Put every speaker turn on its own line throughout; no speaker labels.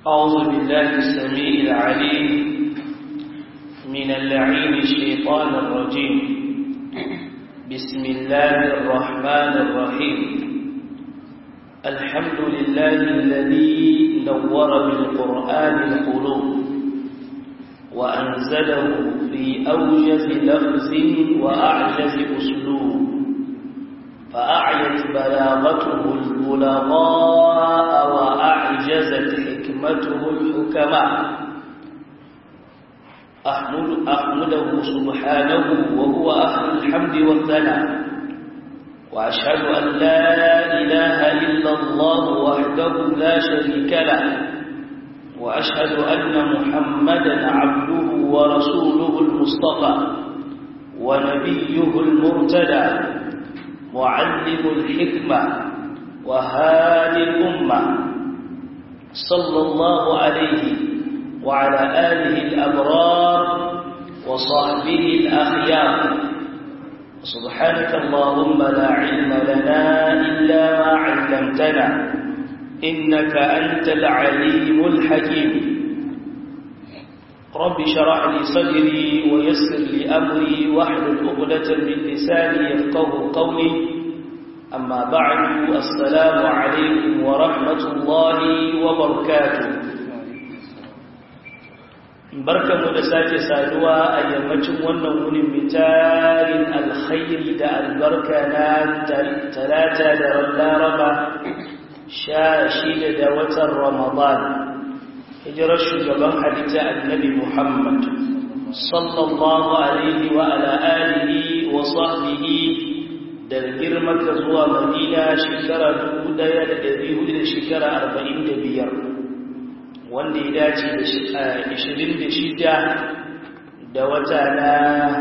أعوذ بالله السميع العليم من اللعين الشيطان الرجيم بسم الله الرحمن الرحيم الحمد لله الذي نور بالقرآن القلوب وأنزله في أوجز لفظ وأعجز أسلوب فأعيت بلاغته البلغاء وأعجزت حكمته الحكماء أحمد أحمده سبحانه وهو أهل الحمد والثناء وأشهد أن لا إله إلا الله وحده لا شريك له وأشهد أن محمدا عبده ورسوله المصطفى ونبيه المرتدى معلم الحكمة وهادي الأمة صلى الله عليه وعلى آله الأبرار وصحبه الأخيار سبحانك اللهم لا علم لنا إلا ما علمتنا إنك أنت العليم الحكيم رب شرح لي صدري ويسر لي أمري واحلل عقدة من لساني يفقه قولي أما بعد السلام عليكم ورحمة الله وبركاته barkanmu da sake saduwa a yammacin wannan wurin mitarin alkhairi da albarka na talata da laraba sha shida da watan ramadan hijirar shugaban halitta annabi muhammad sallallahu alaihi wa ala alihi wa sahbihi daga girmaka zuwa madina shekara dubu ɗaya da ɗari hudu da shekara arba'in da biyar wanda ya dace da ishirin da shida da wata na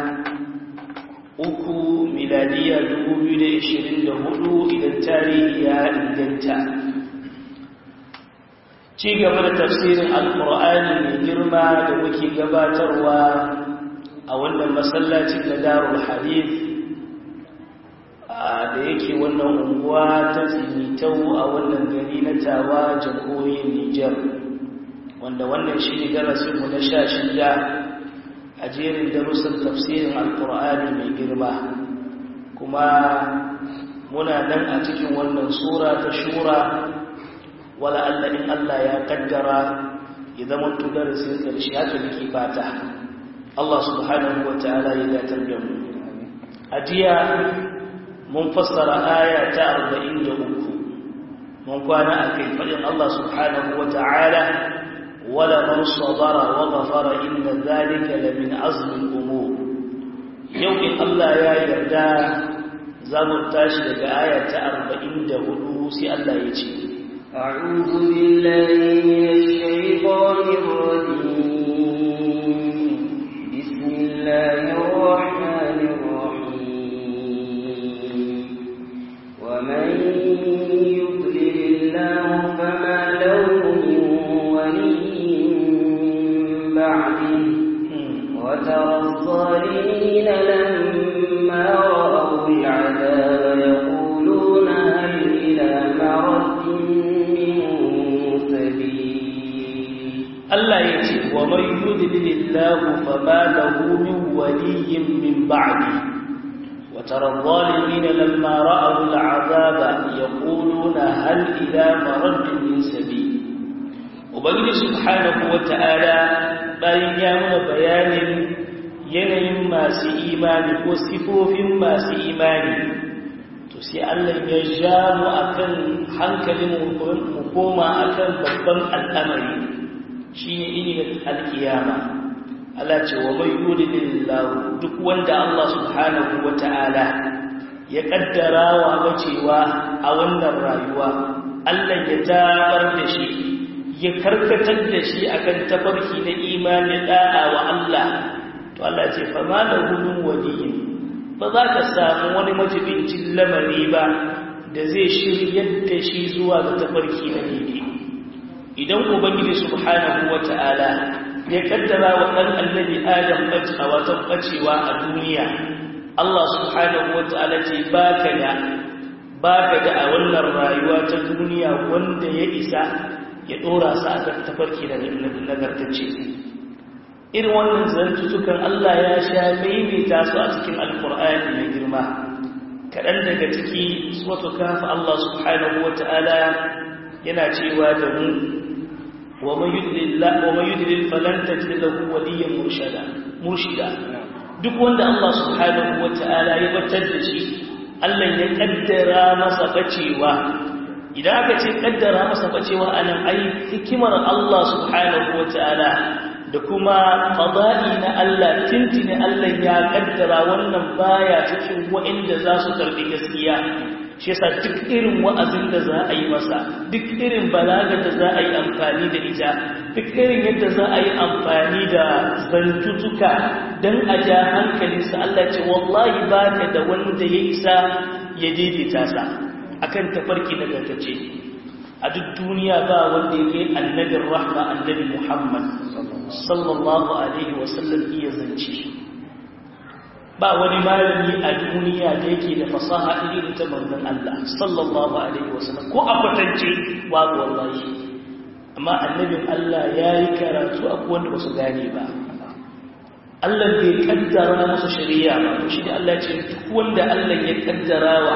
uku miladiya dubu biyu da ishirin da hudu idan tarihi ya inganta ci gaba da tafsirin alkur'ani mai girma da muke gabatarwa a wannan masallacin na darul hadith da yake wannan unguwa ta tsimitau a wannan gari na tawa jamhuriyar Nijar wanda wannan shi ne darasinmu na sha shida a jerin darussan tafsirin alkur'ani mai girma kuma muna nan a cikin wannan sura ta shura wala Allah in Allah ya kaddara ya zama tu darasin karshe haka nake fata Allah subhanahu wa ta'ala ya datar da mu a jiya mun fassara aya ta 43 mun kwana akai fadin Allah subhanahu wa ta'ala wala man sabara wa ghafara inna dhalika la min azmi al-umur yau in Allah ya yarda za mu tashi daga aya ta 44 sai Allah ya ce
أعوذ بالله من الشيطان الرجيم بسم الله الرحمن الرحيم ومن يضلل الله فما له من ولي من بعده وترى الظالمين لما رأوا العذاب يقولون هل إلى مرد
Allah ya ce wa mai yudlilillahu fama lahu min waliyyin min ba'di wa tara adh-dhalimin lamma ra'aw al'azaba yaquluna hal ila maraddin min sabil ubangiji subhanahu wa ta'ala bayan ya muna bayanin yanayin masu imani ko sifofin masu imani to sai Allah ya ja mu akan hankalin mu koma akan babban al'amari shi ne ilimin alkiyama Allah ce wa mai yudilillahu duk wanda Allah subhanahu wa ta'ala ya kaddara wa bacewa a wannan rayuwa Allah ya tabar da shi ya karkatar da shi akan tafarki na imani da'a wa Allah to Allah ce fa ma da gudun waliyin ba za ka samu wani majibincin lamari ba da zai shiryar da shi zuwa ga tafarki na daidai idan ubangiji subhanahu wata'ala ya kaddara wa dan annabi adam bacewa wata bacewa a duniya Allah subhanahu wata'ala ce baka da baka da a wannan rayuwa ta duniya wanda ya isa ya dora su a tafarki da nagartacce irin wannan zantutukan Allah ya sha maimaita su a cikin alkur'ani mai girma kaɗan daga ciki wato kafa Allah subhanahu wa ta'ala yana cewa da mu wa man yudlil falan tajid lahu waliyyan murshida duk wanda Allah subhanahu wa ta'ala ya batar da shi Allah ya kaddara masa bacewa idan aka ce kaddara masa bacewa anan ai hikimar Allah subhanahu wa ta'ala da kuma qada'i na Allah tintini Allah ya kaddara wannan baya cikin wa'inda za su karbi gaskiya shi yasa duk irin wa'azin da za a yi masa duk irin balagar da za a yi amfani da ita duk irin yadda za a yi amfani da zantutuka don a ja hankalinsa Allah ce wallahi ba ka da wanda ya isa ya daidaita sa akan tafarki na gargace a duk duniya ba wanda ya kai annabin rahma annabi Muhammad sallallahu alaihi wasallam iya zance ba wani malami a duniya da yake da fasaha irin ta manzon Allah sallallahu alaihi wasallam ko a kwatance babu wallahi amma annabin Allah yayi karatu a wanda ba su gane ba Allah bai kaddara masa shari'a ba shi da Allah ce duk wanda Allah ya kaddara wa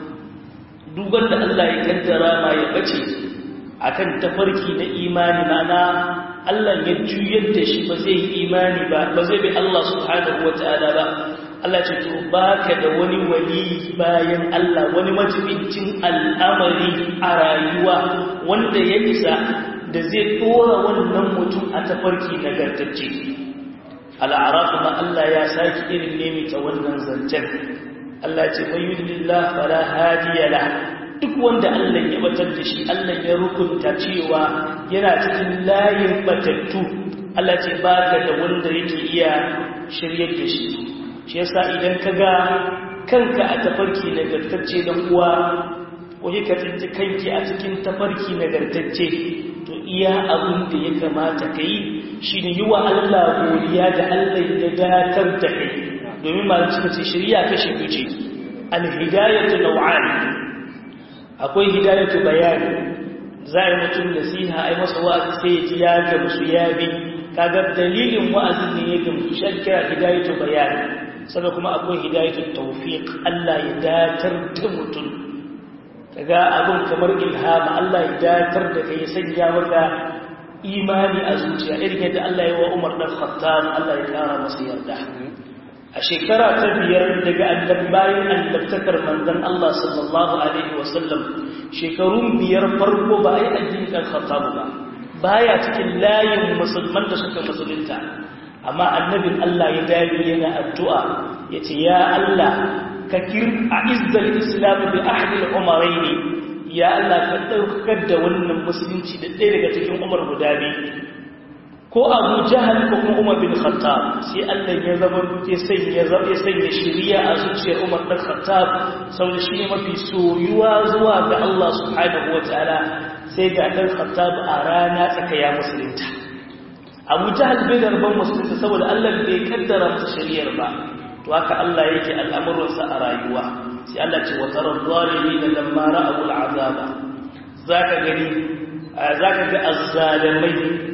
duk wanda Allah ya kaddara ma ya bace akan tafarki na imani mana Allah ya juyar da shi ba zai yi imani ba ba zai bi Allah subhanahu wataala ba Allah ce to baka da wani wali bayan Allah wani majibincin al'amari a rayuwa wanda ya isa da zai dora wannan mutum a tafarki nagartacce al'araf ma Allah ya saki irin nemi ta wannan zancen Allah ce mai yudillah fala hadiya la duk wanda Allah ya batar da shi Allah ya rukunta cewa yana cikin layin batattu Allah ce baka da wanda yake iya shiryar da shi shi yasa idan ka ga kanka a tafarki nagartacce dan uwa ko ka tsinci kanki a cikin tafarki nagartacce to iya abin da ya kamata ka yi shi ne yi wa Allah godiya da Allah ya datar da kai domin malam suka ce shirya kashe fice alhidayatu naw'an akwai hidayatu bayani za a yi mutum nasiha ai masa wa'azi sai ya ji ya gamsu ya bi kaga dalilin wa'azin ne ya gamsu shan kira hidayatu bayani sannan kuma akwai hidayatul tawfiq Allah ya datar da mutum kaga abun kamar ilhama Allah ya datar da kai sanya maka imani a zuciya irin yadda Allah ya wa Umar dan Khattab Allah ya kara masa yarda a shekara ta biyar daga annabi bayan annabtakar manzon Allah sallallahu alaihi wasallam shekarun biyar farko ba ai addinin dan Khattab ba baya cikin layin musulman da suka musulunta amma annabin Allah ya dage yana addu'a yace ya Allah ka kir a izzal islam bi ahli al-umarayn ya Allah ka daukar da wannan musulunci da ɗaya daga cikin umar guda biyu ko Abu Jahal ko kuma Umar bin Khattab sai Allah ya zama duke sanya zabe sanya shiriya a zuciyar Umar bin Khattab saboda shi ne mafi soyuwa zuwa ga Allah subhanahu wataala sai ga dan Khattab a rana tsakaya musulunta abu jahal bai da rabon musulunta saboda allah bai kaddara masa shari'ar ba to haka allah yake al'amuransa a rayuwa sai allah ce wata razzalimi da lamma ra'abu al'azaba za ka gani za ka ga azzalamai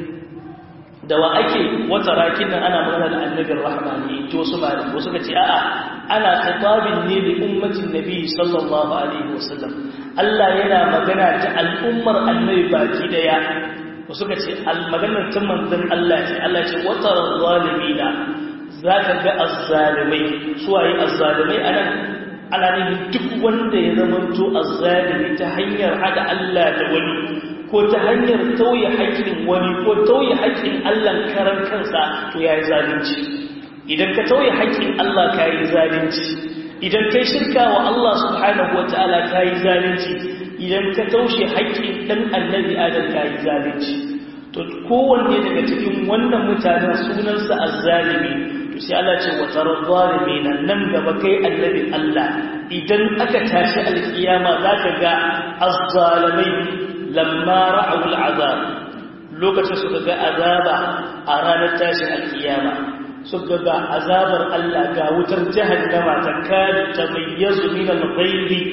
da wa ake wata rakin nan ana magana da annabin rahmani to wasu malam wasu ka ce a'a ana khitabin ne da ummatin nabi sallallahu alaihi wasallam allah yana magana ta al'ummar annabi baki daya suka ce maganar ta manzan Allah ce Allah ce watar zalimina za ka ga azzalimai suwaye azzalimai a nan ana nufin duk wanda ya zamanto azzalimi ta hanyar hada Allah da wani ko ta hanyar tauye haƙƙin wani ko tauye haƙƙin Allah karan kansa to ya yi zalunci idan ka tauye haƙƙin Allah ka yi zalunci idan kai shirka wa Allah subhanahu wa ta'ala ka yi zalunci idan ka taushe haƙƙin ɗan annabi adam ka yi zalunci to kowanne daga cikin wannan mutanen sunansa azzalimi to sai Allah ce wa tarar zalimi nan nan gaba kai annabi Allah idan aka tashi alkiyama zaka ga azzalimai lamma ra'u al'azab lokacin suka ga azaba a ranar tashin alkiyama suka ga azabar Allah ga wutar jahannama ta kada tamayyazu min al-ghaybi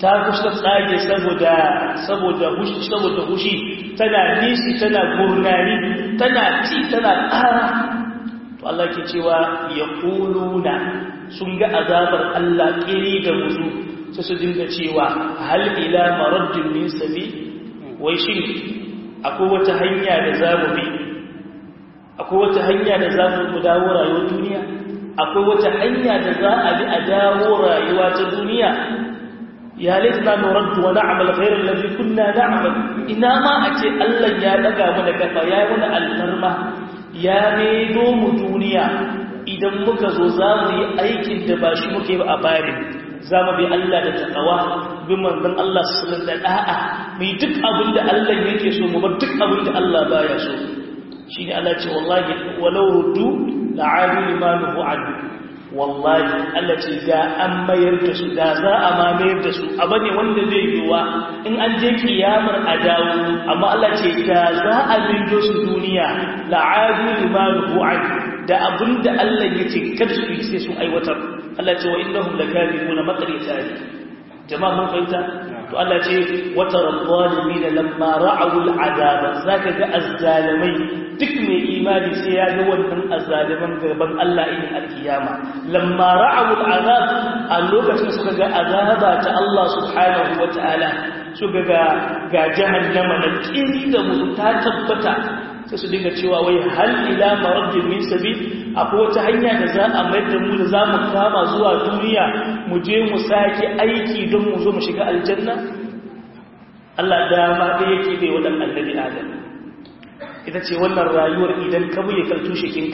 ta kusa tsage saboda saboda hushi saboda hushi tana nishi tana gurnani tana ci tana ƙara to Allah ke cewa ya kuluna sun ga azabar Allah ƙiri da muzu sai su dinga cewa hal ila maraddin min sabi wai shin akwai wata hanya da za mu bi akwai wata hanya da za mu dawo rayuwar duniya akwai wata hanya da za a bi a dawo rayuwa ta duniya ya laifina nuraddu wa na'amal ghairar lafi kunna na'amal ina ma a ce Allah ya daga mana kafa ya yi wani alfarma ya maido mu duniya idan muka zo za mu yi aikin da ba shi muke ba a bayan za mu bi Allah da takawa bin manzon Allah sallallahu da da'a mu yi duk abin da Allah yake so mu bar duk abin da Allah baya so shi ne Allah ce wallahi walau ruddu la'adu limanuhu anhu wallahi Allah ce da an mayar da su da za a ma mayar da su abu ne wanda zai yiwa in an je kiyamar a dawo amma Allah ce da za a bindo su duniya la'adu limanuhu anhu da abinda Allah ya ce kada su yi sai sun aiwatar Allah ce wa innahum lakadibuna maqrita jama'a mun fahimta to Allah ce wata rabbalimin lamma ra'u al'azaba zaka ga azzalimai duk mai imani sai ya ga wannan azzaliman gaban Allah in alkiyama lamma ra'u al'azab a lokacin suka ga azaba ta Allah subhanahu wata'ala suka ga ga jahannama da kiri da mutu ta tabbata sai su dinga cewa wai hal ila maraddin min sabil akwai wata hanya da za a mayar da mu da za mu kama zuwa duniya mu je mu sake aiki don mu zo mu shiga aljanna Allah dama da yake bai wadan annabi Adam ita ce wannan rayuwar idan ka buye kaltu shikinka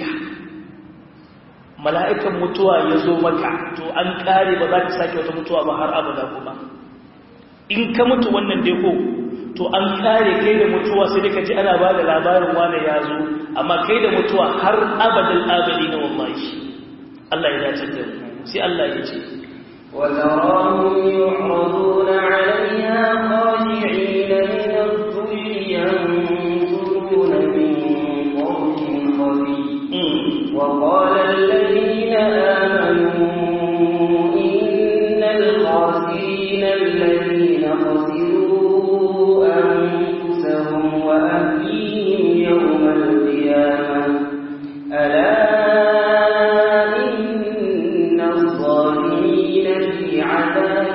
mala'ikan mutuwa ya zo maka to an kare ba za ka sake wata mutuwa ba har abada kuma in ka mutu wannan dai ko to an kare kai da mutuwa sai dai ka ji ana ba da labarin wane ya zo amma kai da mutuwa har abadin abadi na wallahi Allah ya dace da sai Allah ya ce
وتراهم يعرضون عليها خاشعين من الذل ينظرون من طرف خفي وقال الذين آمنوا إن الخاسرين الذين خسروا أنفسهم وأهليهم يوم القيامة ألا إن الظالمين في عذاب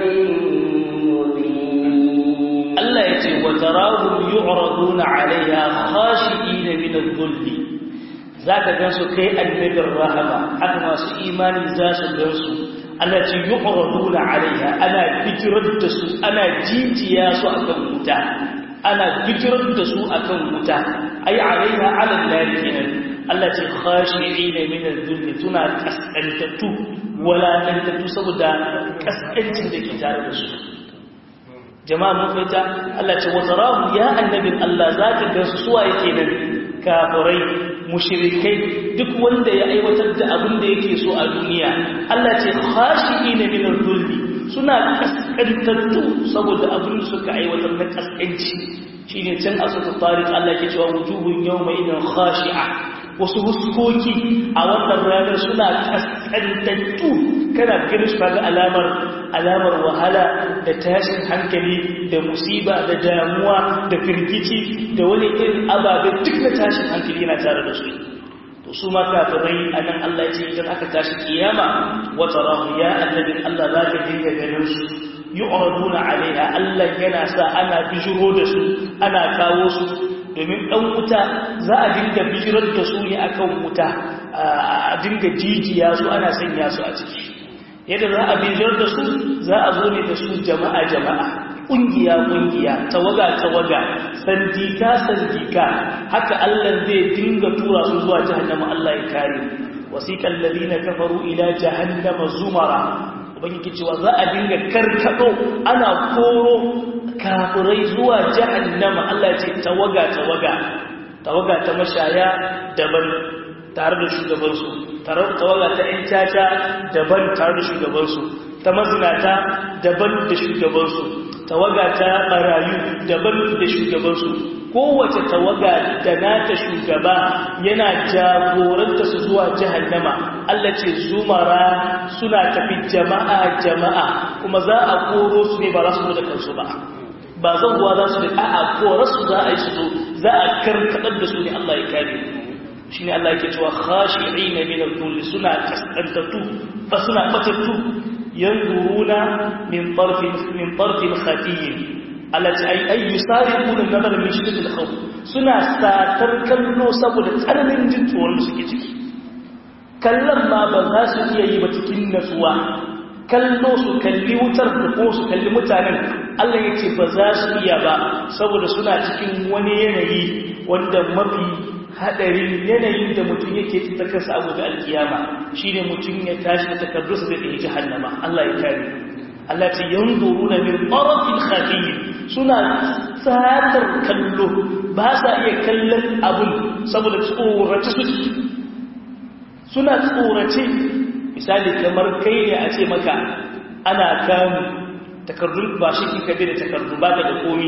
مبين
Allah ya ce wa tarahum yu'raduna 'alayha khashi'ina min adh-dhull zaka gansu kai annabin rahama haka masu imani za su gansu Allah ce yu'raduna 'alayha ana bijirar da su ana jijiya su akan wuta ana bijirar da su akan wuta ai 'alayha 'ala an-nar kenan Allah ce khashi'ina min adh-dhull tuna kasantatu wala tantatu saboda kaskancin da ke tare da su jama'a mun fahimta Allah ce watarahu ya annabin Allah zaka ga su suwa yake nan kafirai mushrikai duk wanda ya aiwatar da abin da yake so a duniya Allah ce khashiina min al-dhulli suna kaskantattu saboda abin da suka aiwatar na kaskanci shine can asutu tariq Allah ke cewa wujuhun yawma idan khashi'a wasu huskoki a wannan ranar suna kaskantattu kana ganin su kaga alamar alamar wahala da tashin hankali da musiba da damuwa da firgici da wani irin ababe duk na tashin hankali yana tare da su to su ma kafirai anan Allah ya ce idan aka tashi kiyama wa tarahu ya annabin Allah za ka dinga ganin su yu'raduna alaiha Allah yana sa ana bijiro da su ana kawo su domin ɗan wuta za a dinga bijirar da su ne akan wuta a dinga jijiya su ana sanya su a ciki yadda za a bijirar da su za a zo ne da su jama'a jama'a ƙungiya ƙungiya tawaga tawaga sandika sandika haka Allah zai dinga tura su zuwa jahannama Allah ya kare wasiqal ladina kafaru ila jahannama zumara ubangiji cewa za a dinga karkado ana koro kafirai zuwa jahannama Allah ce tawaga tawaga tawaga ta mashaya daban tare da shugabansu tawaga ta ‘yan caca daban tare da shugabansu ta mazinata daban da shugabansu tawaga ta barayu daban da shugabansu kowace tawaga da nata shugaba yana jagoranta su zuwa jahannama Allah ce zumara suna tafi jama'a jama'a kuma za a koro su ne ba za su zo da kansu ba ba zan kuwa za su ne a'a kora su za a yi su zo za a karkaɗar da su ne Allah ya kare shi ne Allah yake cewa khashi'ina min al-dhul suna kaskantattu fa suna batattu yanzuruna min tarfin min tarfin khafiyyin alati ay ay yusariquna nazar min shiddat al-khawf suna satar kallo saboda tsananin jin tsoron da suke ciki kallon ma ba za su iya yi ba cikin natsuwa kallo su kalli wutar da ko su kalli mutanen Allah ya ce ba za su iya ba saboda suna cikin wani yanayi wanda mafi hadarin yanayin da mutum yake ta kansa abu da alkiyama shine mutum ya tashi da takardunsa da ɗaya jahannama Allah ya kare Allah ce yanzuruna min tarafin khafiyyin suna tsatar kallo ba sa iya kallon abun saboda tsorace su suna tsorace misali kamar kai ne a ce maka ana kamu takardun ba shi kika bi da takardu ba da komi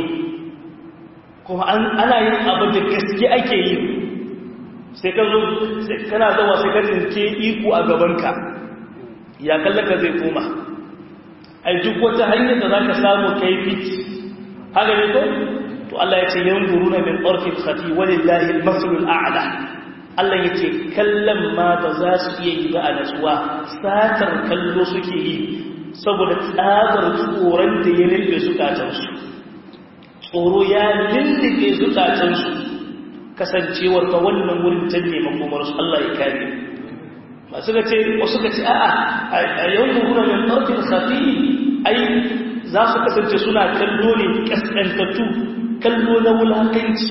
kuma ana yin abu da gaske ake yi sai ka zo kana zama sai ka tsinke iko a gabanka ya kallaka zai koma ai duk wata hanyar da za ka samu kai fit haka ne ko to Allah ya ce yanzuruna min tarfin khati walillahi al-masalul a'la Allah ya ce kallon ma ba za su iya yi ba a natsuwa satar kallo suke yi saboda tsabar tsoron da ya lullube zukatansu tsoro ya lullube zukatansu kasancewar ta wannan wurin can ne makomarsu Allah ya kare masu ga ce wasu ga ce a'a a yau nuna min ɗarfin safi ai za su kasance suna kallo ne kaskantattu kallo na wulakanci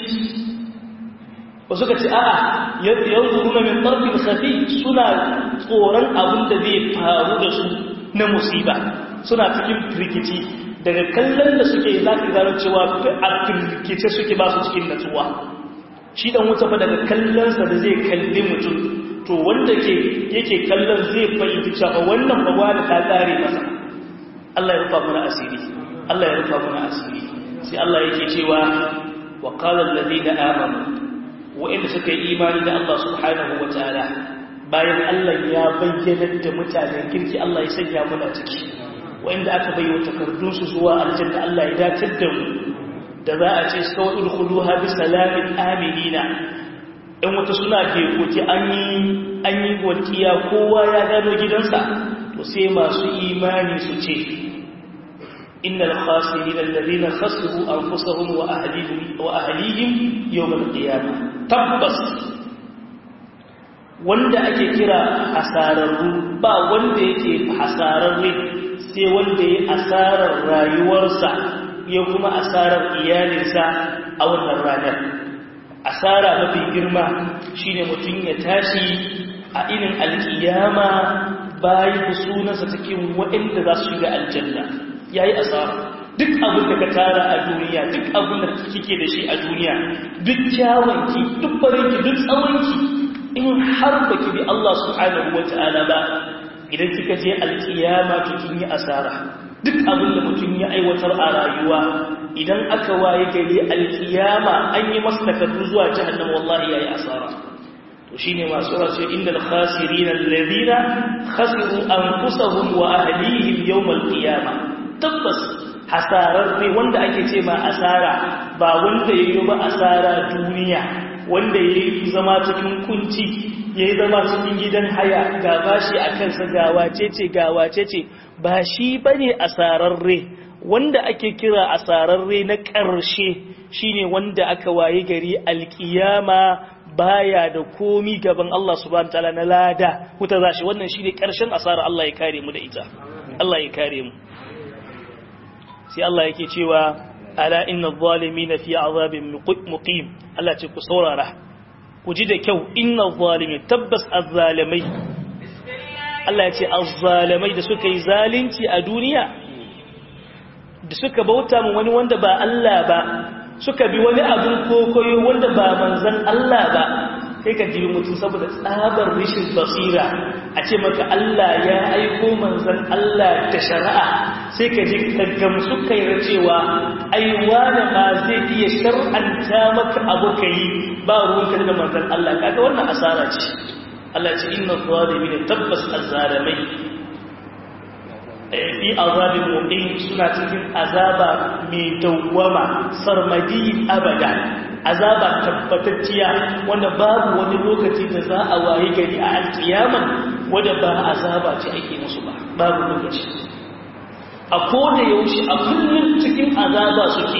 wasu ka ce a'a yanzu kuma min ɗarfin safi suna tsoron abin da zai faru da su na musiba suna cikin firgici daga kallon da suke za ka gano cewa a firgice suke ba su cikin natsuwa shi dan wuta fa daga kallonsa da zai kalli mutum to wanda ke yake kallon zai fahimci cewa wannan bagwa da ta tsare masa Allah ya rufa mana asiri Allah ya rufa mana asiri sai Allah yake cewa wa qala alladhina amanu wa'inda suka yi imani da Allah subhanahu wa ta'ala bayan Allah ya bayyana da mutanen kirki Allah ya sanya muna ciki wa'inda aka bayyana takardunsu zuwa aljanna Allah ya datar da mu da za a ce su kawai udkhuluha bi salamin aminina in wata suna ke koki an yi an yi walƙiya kowa ya gano gidansa to sai masu imani su ce innal khasirin alladhina khasiru anfusahum wa ahlihim wa ahlihim yawm al-qiyamah tabbas wanda ake kira hasararru ba wanda yake hasararre sai wanda ya asarar rayuwarsa ya kuma asarar iyalinsa a wannan ranar asara mafi girma shine mutum ya tashi a irin alkiyama bayan sunansa cikin waɗanda za su shiga aljanna ya yi asara duk abin da ka tara a duniya duk abin da kike da shi a duniya duk kyawunki duk farinki duk tsawonki in har baki bi Allah subhanahu wata'ala ba idan kika je alkiyama to kin yi asara duk abin da mutum ya aiwatar a rayuwa idan aka waye gari alkiyama an yi masa takardu zuwa jahannam wallahi yayi asara to shine masu rasu innal khasirin alladhina khasiru anfusahum wa ahlihim yawm alqiyama tabbas hasarar ne wanda ake ce ma asara ba wanda yayi ba asara duniya wanda yayi zama cikin kunci yayi zama cikin gidan haya ga bashi akan sa ga wacece ga wacece ba shi bane asararre wanda ake kira asararre na ƙarshe shine wanda aka waye gari alkiyama baya da komi gaban Allah subhanahu wataala na lada huta zashi wannan shine ƙarshen asara Allah ya kare mu da ita Allah ya kare mu sai Allah yake cewa ala inna adh-dhalimina fi azabin muqim Allah ce ku saurara ku ji da kyau inna adh-dhalimin tabbas az-zalimai Allah ya ce az-zalimai da suka yi zalunci a duniya da suka bauta mu wani wanda ba Allah ba suka bi wani abin kokoyo wanda ba manzan Allah ba kai ka jibi mutum saboda tsabar rishin basira a ce maka Allah ya aiko manzan Allah da shari'a sai ka ji gamsu kai da cewa aiwa da ma zai iya shar'anta maka abu ka yi ba ruwanka da manzan Allah kaga wannan asara ce Allah ce inna zalimin tabbas azzalimai fi azabin muqim suna cikin azaba mai dawwama sarmadi abada azaba tabbatacciya wanda babu wani lokaci da za a waye gari a alkiyama wanda ba azaba ce ake musu ba babu lokaci a koda yaushe a kullum cikin azaba suke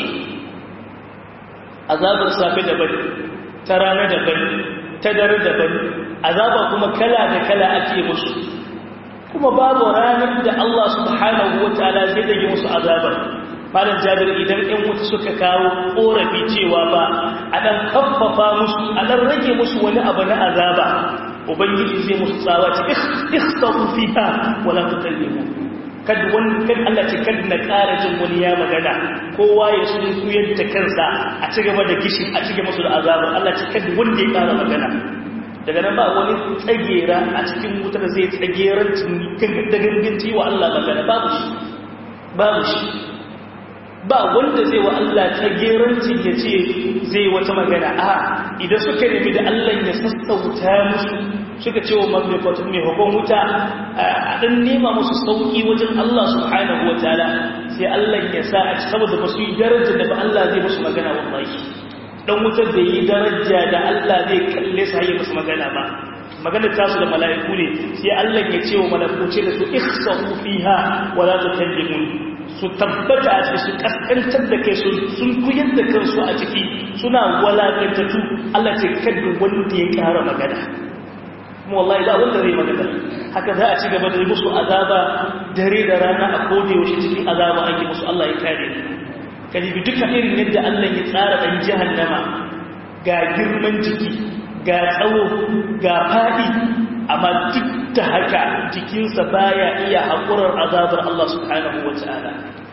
azabar safe daban ta rana daban ta dare daban azaba kuma kala da kala ake musu kuma babu ranar da Allah subhanahu wa ta'ala zai dage musu azabar malam jabir idan ɗan wuta suka kawo ƙorafi cewa ba a ɗan kaffafa musu a ɗan rage musu wani abu na azaba ubangiji zai musu tsawa ce ikhtaru fiha wala tukallimu kad wani kad Allah ce kad na ƙara jin wani ya magana kowa ya sun kuyar da kansa a ci gaba da gishin a ci gaba musu da azabar Allah ce kad wanda ya ƙara magana daga nan ba wani tsagera a cikin wutar zai tsagerancin da ganganci wa Allah magana babu shi babu shi ba wanda zai wa Allah tsagerancin ya ce zai wata magana a idan suka nemi da Allah ya sassauta musu suka ce wa mamlakatun mai hukun wuta a ɗan nema musu sauƙi wajen Allah subhanahu wa ta'ala sai Allah ya sa a ci saboda ba su yi darajar da ba Allah zai musu magana wallahi dan wutar da yi daraja da Allah zai kalle su haye musu magana ba magana ta su da mala'iku ne sai Allah ya ce wa mala'iku ce da su ihsahu fiha wa la tukallimun su tabbata a ciki su kaskantar da kai sun kuyar da kansu a ciki suna walakantatu Allah ce kaddu wanda ya kara magana kuma wallahi ba wanda zai magana haka za a ci gaba da musu azaba dare da rana a koda yaushe cikin azaba ake musu Allah ya kare kalibi duka irin yadda Allah ya tsara ɗan jihannama ga girman jiki ga tsawo ga faɗi amma duk da haka jikinsa baya iya haƙurar azabar Allah subhanahu wa ta'ala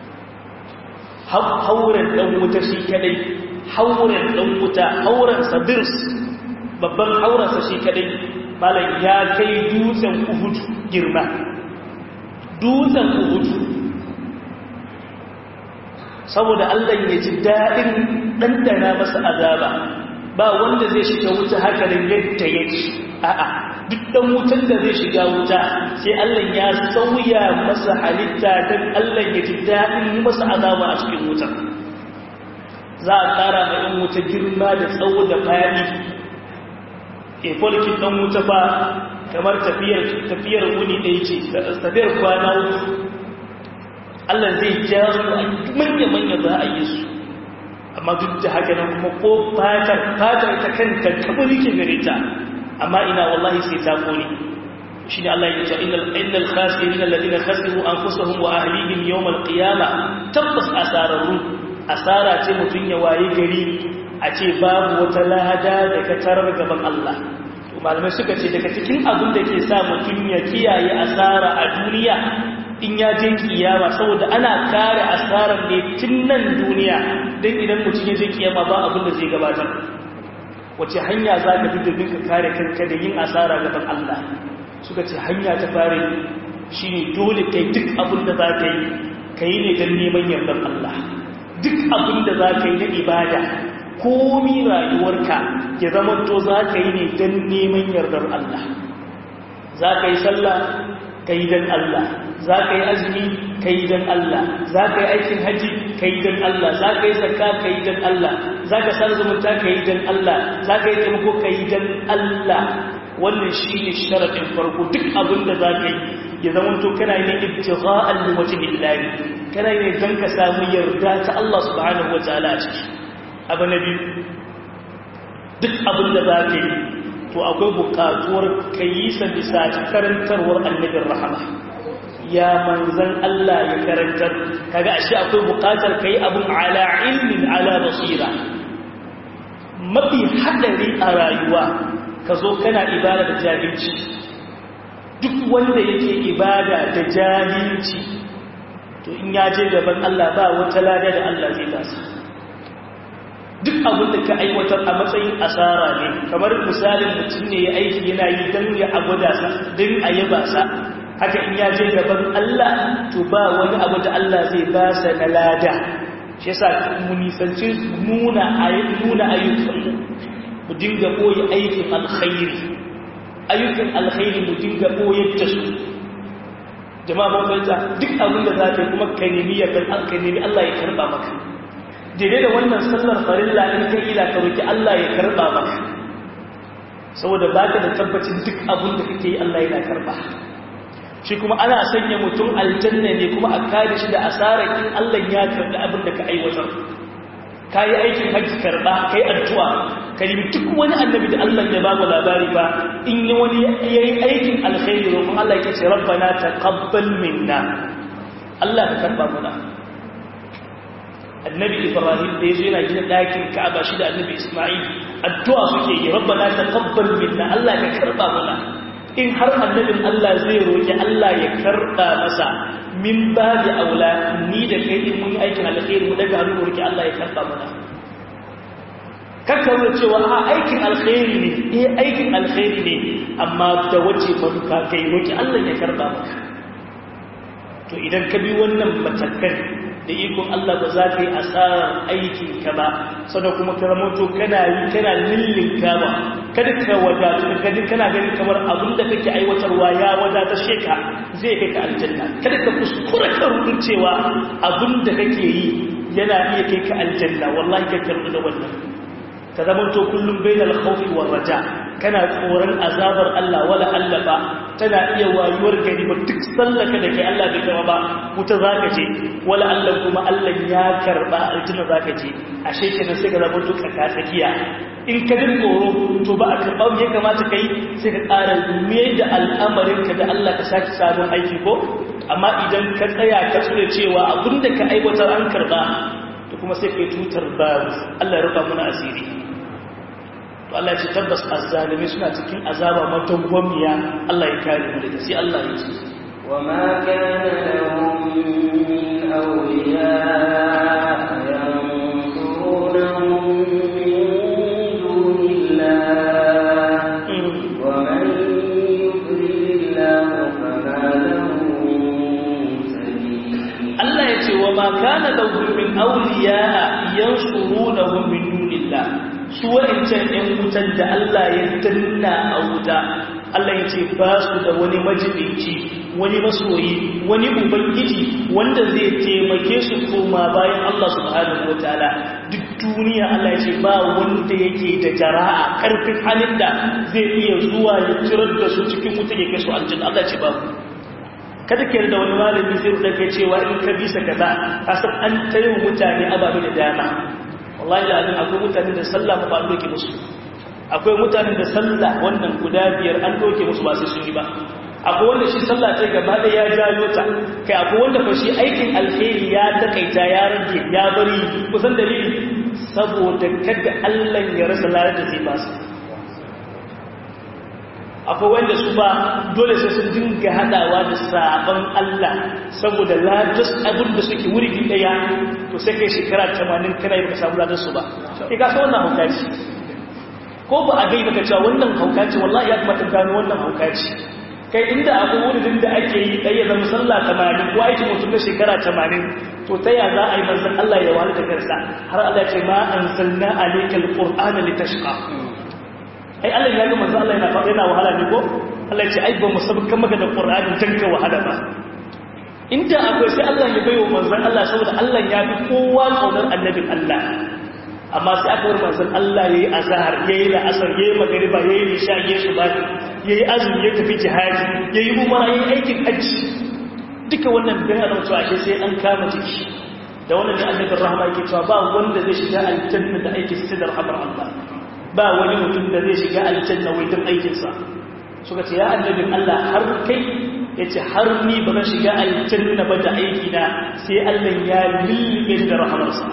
hauren ɗan wuta shi kadai hauren ɗan wuta hauren sabirs babban haurensa shi kadai malam ya kai dutsen uhudu girma dutsen uhudu saboda Allah ya ji daɗin ɗanɗana masa azaba ba wanda zai shiga wuta haka da yadda ya ci a'a duk ɗan wutan da zai shiga wuta sai Allah ya sauya masa halitta don Allah ya ji daɗin yi masa azaba a cikin wuta za a ƙara ma ɗan wuta girma da tsawo da fadi ke folkin ɗan wuta fa kamar tafiyar wuni ɗaya ce tafiyar kwana uku Allah zai ja su a manya-manya za a yi su amma duk da haka nan kuma ko fatar fatar ta kanta kabari ke gare ta amma ina wallahi sai ta kone shi ne Allah ya ce innal khasirin alladhina khasiru anfusahum wa ahlihim yawm alqiyama tabbas asararru asara ce mutun ya waye gari a ce babu wata lahada da ka tarar gaban Allah to malamai suka ce daga cikin abin da ke sa mutun ya kiyaye asara a duniya in ya je kiyama saboda ana kare asarar ne tun nan duniya don idan mutum ya je kiyama ba abin da zai gabatar wace hanya za ka fi domin ka kare kanka da yin asara gaban Allah suka ce hanya ta fare shi ne dole kai duk abin da za ka yi ka yi ne don neman yardar Allah duk abin da za ka yi na ibada komi rayuwarka ya zama to za ka yi ne don neman yardar Allah za ka yi sallah ka yi don Allah za ka yi azumi ka yi don Allah za ka yi aikin haji ka yi don Allah za ka yi zakka ka yi don Allah za ka sa zumunta ka yi don Allah za ka yi taimako ka yi don Allah wannan shi ne sharaɗin farko duk abin da za ka yi ya zama to kana yi ne ibtigha'an li wajhi Allah kana yi ne don ka samu yarda ta Allah subhanahu wataala a ciki abu na biyu duk abin da za ka yi to akwai buƙatuwar ka yi sa bisa karantarwar annabin rahama ya manzan Allah ya karantar kaga ashe akwai bukatar kai abun ala ilmin ala basira mafi hadari a rayuwa ka zo kana ibada da jahilci duk wanda yake ibada da jahilci to in ya je gaban Allah ba wata lada da Allah zai basa duk abin da ka aiwatar a matsayin asara ne kamar misalin mutum ne ya aiki yana yi don ya abuda sa don a yaba sa haka in ya je gaban Allah to ba wani abu da Allah zai ba sa na lada shi yasa mu nisanci nuna nuna ayyukan mu dinga koyi aikin alkhairi ayyukan alkhairi mu dinga koyar da su jama'a mun fahimta duk abin da zaka kuma ka nemi ya kan ka nemi Allah ya karba maka daidai da wannan sallar farilla in kai ila ka roki Allah ya karba maka saboda baka da tabbacin duk abin da kake yi Allah yana karba shi kuma ana sanya mutum aljanna ne kuma a kare shi da asarar in Allah ya karbi abin da ka aiwatar ka yi aikin hajji karba ka yi addu'a ka yi duk wani annabi da Allah ya ba mu labari ba in yi wani ya yi aikin alkhairi roƙon Allah ya ce rabbana taqabbal minna Allah ka karba muna annabi ibrahim da yazo yana gina ɗakin ka'aba shi da annabi isma'il addu'a suke yi rabbana taqabbal minna Allah ka karba muna in har annabin Allah zai roƙi Allah ya karɓa masa min ba da aula ni da kai in mun yi aikin alkhairi mu daga hannu roƙi Allah ya karɓa mana kakka da cewa a aikin alkhairi ne eh aikin alkhairi ne amma da wace manufa kai roƙi Allah ya karɓa maka to idan ka bi wannan matakan da ikon Allah ba za ka yi asarar aikin ka ba sannan kuma ka ramoto kana yi kana lillinka ba kada ka wadatu ka gani kana ganin kamar abin da kake aiwatarwa ya wadata sheka zai kai ka aljanna kada ka kuskura ka rudin cewa abin da kake yi yana iya kai ka aljanna wallahi ka karbi da wannan ka zama to kullum bainal khawfi war raja kana tsoron azabar Allah wala Allah ba tana iya wayuwar gari ba duk sallaka da kai Allah bai kama ba wuta zaka je wala Allah kuma Allah ya karba aljanna zaka je ashe kenan sai ka zama to ka tsakiya in ka jin tsoro to ba a karɓa ya kamata kai sai ka ƙara me da al'amarinka da Allah ka saki sabon aiki ko amma idan ka tsaya ka tsure cewa abinda ka aiwatar an karɓa to kuma sai kai tutar ba Allah ya rufa muna asiri to Allah ya ce tabbas azzalimi suna cikin azaba matawwamiya Allah ya kare mu daga sai Allah ya ce
وما كان لهم من أولياء ينصرونهم من دون الله ومن يضلل الله فما له من سبيل
Allah ya ce wa ma kana lahum min awliya yansurunahum min dunillah su wa'incan ɗan wutan da Allah ya danna a wuta Allah ya ce ba su da wani majibinci wani masoyi wani ubangiji wanda zai taimake su koma bayan Allah subhanahu wataala duk duniya Allah ya ce ba wanda yake da jara'a karfin halin da zai iya zuwa ya cirar da su cikin wuta ya kai su aljanna Allah ya ce babu kada ka yarda wani malami zai rubuta kai cewa in ka bisa kaza ka san an tayi mutane ababe da dama wallahi da azin akwai mutane da sallah ba an doke musu akwai mutane da sallah wannan guda biyar an doke musu ba sai sun yi ba akwai wanda shi sallah ta gaba da ya jayo ta kai akwai wanda fa shi aikin alheri ya takaita ya rage ya bari kusan dalili saboda kada Allah ya rasa larar da zai ba su akwai wanda su ba dole sai sun dinga hadawa da sabon Allah saboda ladas abin da suke wuri daya to sai kai shekara 80 kana yi baka samu ladas su ba kai ka san wannan haukaci ko ba a gai baka cewa wannan haukaci wallahi ya kamata gano wannan haukaci kai inda akwai wurin da ake yi ɗaya zama sallah 80 ko aiki mutum na shekara 80 to ta ya za a yi manzan Allah ya wani da kansa har Allah ce ma an sanna alaikal qur'ana litashqa ai Allah ya ga manzo Allah yana faɗa yana wahala ne ko Allah ya ce ai ba mu sabkan maka da Qur'ani dan ka wahala ba inda akwai sai Allah ya bayo manzo Allah saboda Allah ya fi kowa kaunar annabin Allah amma sai aka bar manzo Allah yayi azhar yayi la'asar yayi magriba yayi isha yayi subhi yayi azumi ya tafi jihadi yayi umara yayi aikin hajji duka wannan dan Allah cewa ashe sai an kama jiki da wannan da annabin rahama yake cewa ba wanda zai shiga aljanna da aikin sidar rahmar Allah ba wani mutum da zai shiga aljanna wai don aikinsa suka ce ya annabin Allah har kai ya ce har ni ba zan shiga aljanna ba da aikina sai Allah ya lullube da rahamarsa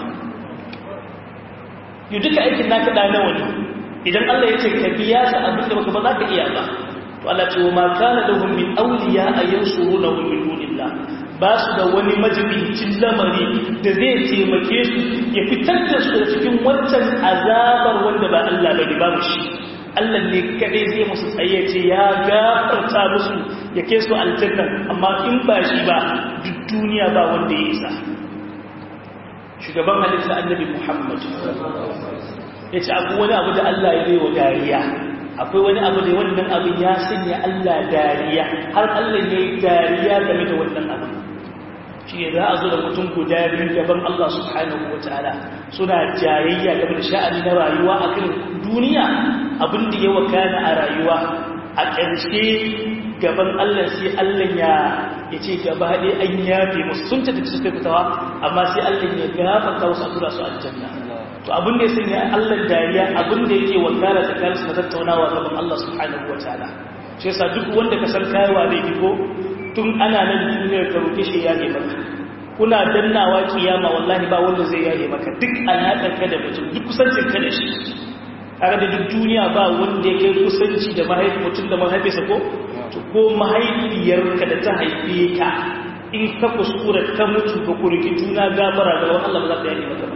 yi duka aikin naka da nawa ne idan Allah ya ce ka biya sa abin da baka ba za ka iya ba to Allah ce wa ma kana lahum min awliya ayansuruna min dunillah ba su da wani majibincin lamari da zai taimake su ya fitar da su da cikin wancan azabar wanda ba Allah bane babu shi Allah ne kadai zai musu tsaye ce ya gafarta musu ya kai su aljanna amma in ba shi ba duk duniya ba wanda ya isa shugaban halitta annabi Muhammad ya ce akwai wani abu da Allah ya wa dariya akwai wani abu da wannan abin ya sanya Allah dariya har Allah ya yi dariya game da wannan abin shi ne za a zo da mutum guda biyu gaban Allah subhanahu wa ta'ala suna jayayya game da sha'ani na rayuwa a kan duniya abin da ya wakana a rayuwa a ƙarshe gaban Allah sai Allah ya ya ce gaba ɗaya an yafe musu sun ta tafi suka fitawa amma sai Allah ya gafarta wasu a tura su aljanna to abin da ya sanya Allah dariya abin da yake wakana tsakanin su na tattaunawa gaban Allah subhanahu wa ta'ala shi yasa duk wanda ka san kayawa zai ko tun ana nan duniyar ka roƙe shi ya maka kuna dannawa kiyama wallahi ba wanda zai yaye maka duk alaƙar ka da mutum duk kusancin ka da shi kaga da duk duniya ba wanda ya kai kusanci da mahaifi mutum da mahaifinsa ko to ko mahaifiyarka da ta haife ka in ka kuskura ka mutu ka kurki juna gafara ga wani Allah ba za ta yaye maka ba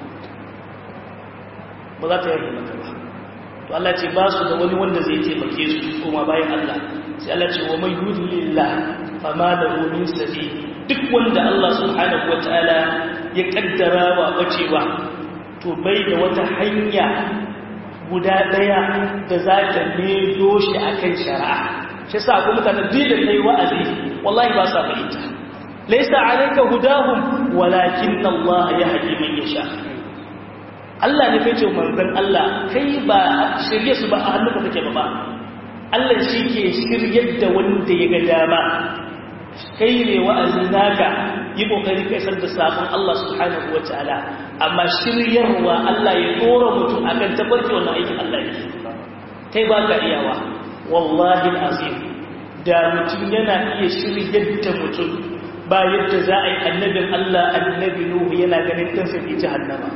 ba za ta yaye maka ba to Allah ce ba su da wani wanda zai taimake su kuma bayan Allah sai Allah ce wa mai yudlillah fama da min sabi duk wanda Allah subhanahu wataala ya kaddara wa bacewa to bai da wata hanya guda daya da za ta medo shi akan shari'a shi yasa kuma mutane duk da kai wa'azi wallahi ba sa fahimta laysa alayka hudahum walakin Allah yahdi man yasha Allah ne kai ce manzon Allah kai ba shirye su ba a hannunka kake ba ba Allah shi ke shiryar da wanda ya ga dama kai ne wa'azi naka yi kokari kai san da sabon Allah subhanahu wataala amma shiryarwa Allah ya dora mutum akan tabarki wannan aikin Allah ne kai ba ka iyawa wallahi azim da mutum yana iya shiryar da mutum ba yadda za a yi annabin Allah annabi Nuhu yana ganin kansa ke jahannama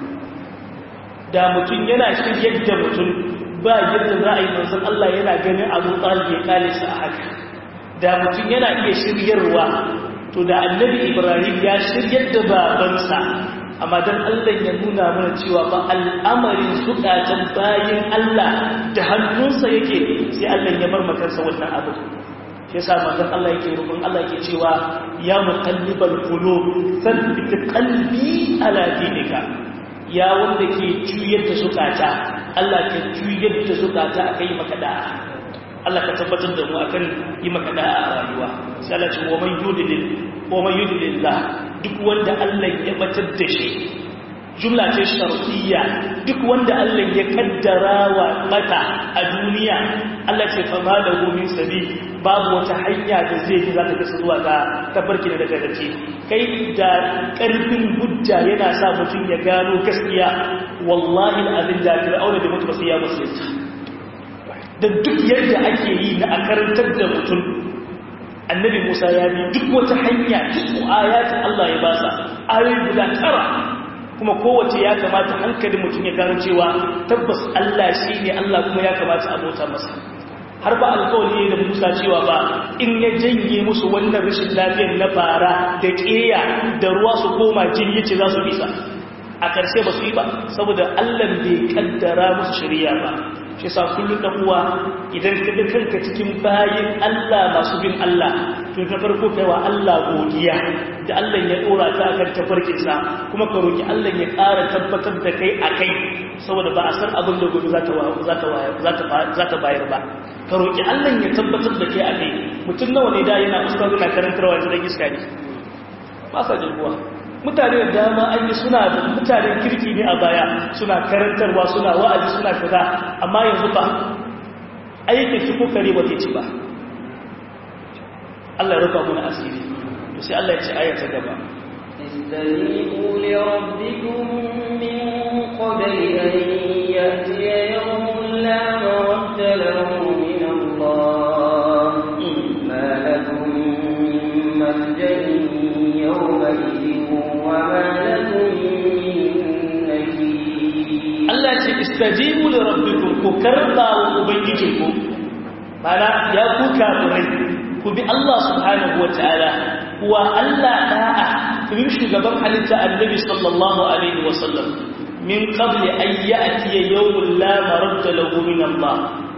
da mutum yana shiryar da mutum ba yadda za a yi manzan Allah yana ganin abu ɗalibi ya kale su a haka da mutum yana iya shiryarwa to da annabi ibrahim ya shiryar da babansa amma don Allah ya nuna mana cewa ba al'amarin zukatan bayan Allah da hannunsa yake sai Allah ya bar makarsa wannan abu shi yasa manzon Allah yake rukun Allah yake cewa ya muqallibal qulub thabbit qalbi ala dinika ya wanda ke juyar da zukata Allah ka juyar da zukata akai maka da'a Allah ka tabbatar da mu akan yi maka da'a a rayuwa sai Allah ce wa man yudlil wa man yudlillah duk wanda Allah ya batar da shi jumla ce shartiyya duk wanda Allah ya kaddara wa mata a duniya Allah ce fa ma da min sabi babu wata hanya da zai ji za ta kasa zuwa ga tabarki da gaske kai da karfin hujja yana sa mutum ya gano gaskiya wallahi alazim da fir'auna da mutu ba sai ya musulunta da duk yadda ake yi na a karantar da mutum annabi Musa ya bi duk wata hanya duk ayatin Allah ya basa ayoyi guda tara kuma kowace ya kamata hankalin mutum ya gano cewa tabbas Allah shi ne Allah kuma ya kamata abota masa har ba alkawali da Musa cewa ba in ya janye musu wannan rashin lafiyar na bara da ƙeya da ruwa su koma jini yace za su bisa a ƙarshe ba su yi ba saboda Allah bai kaddara musu shari'a ba shi sa kullum da uwa idan ka ga kanka cikin bayin Allah masu bin Allah to ta farko kai wa Allah godiya da Allah ya dora ta akan tafarkin sa kuma ka roki Allah ya ƙara tabbatar da kai akai saboda ba a san abin da gobe za ta za ta za ta za ta bayar ba ka roki Allah ya tabbatar da kai akai mutum nawa ne da yana ustazu na karantarwa yanzu dan iska ne ba sa jirguwa mutane da dama an yi suna da mutanen kirki ne a baya suna karantarwa suna wa'azi suna kaza amma yanzu ba aikin su kokare ba ci ba Allah ya rufa mana asiri to sai Allah ya ce aya ta gaba
استجيبوا لربكم من قبل أن يأتي يوم لا مرد له من الله ما لكم من ملجأ يومئذ وما لكم من نكير
Allah ce istajibu li rabbikum ku karba wa ubangijinku mana ya ku kafirai ku bi Allah subhanahu wataala wa Allah da'a ku bi shugaban halitta annabi sallallahu alaihi wasallam min qabli an ya'ti yawmun la maradda lahu min Allah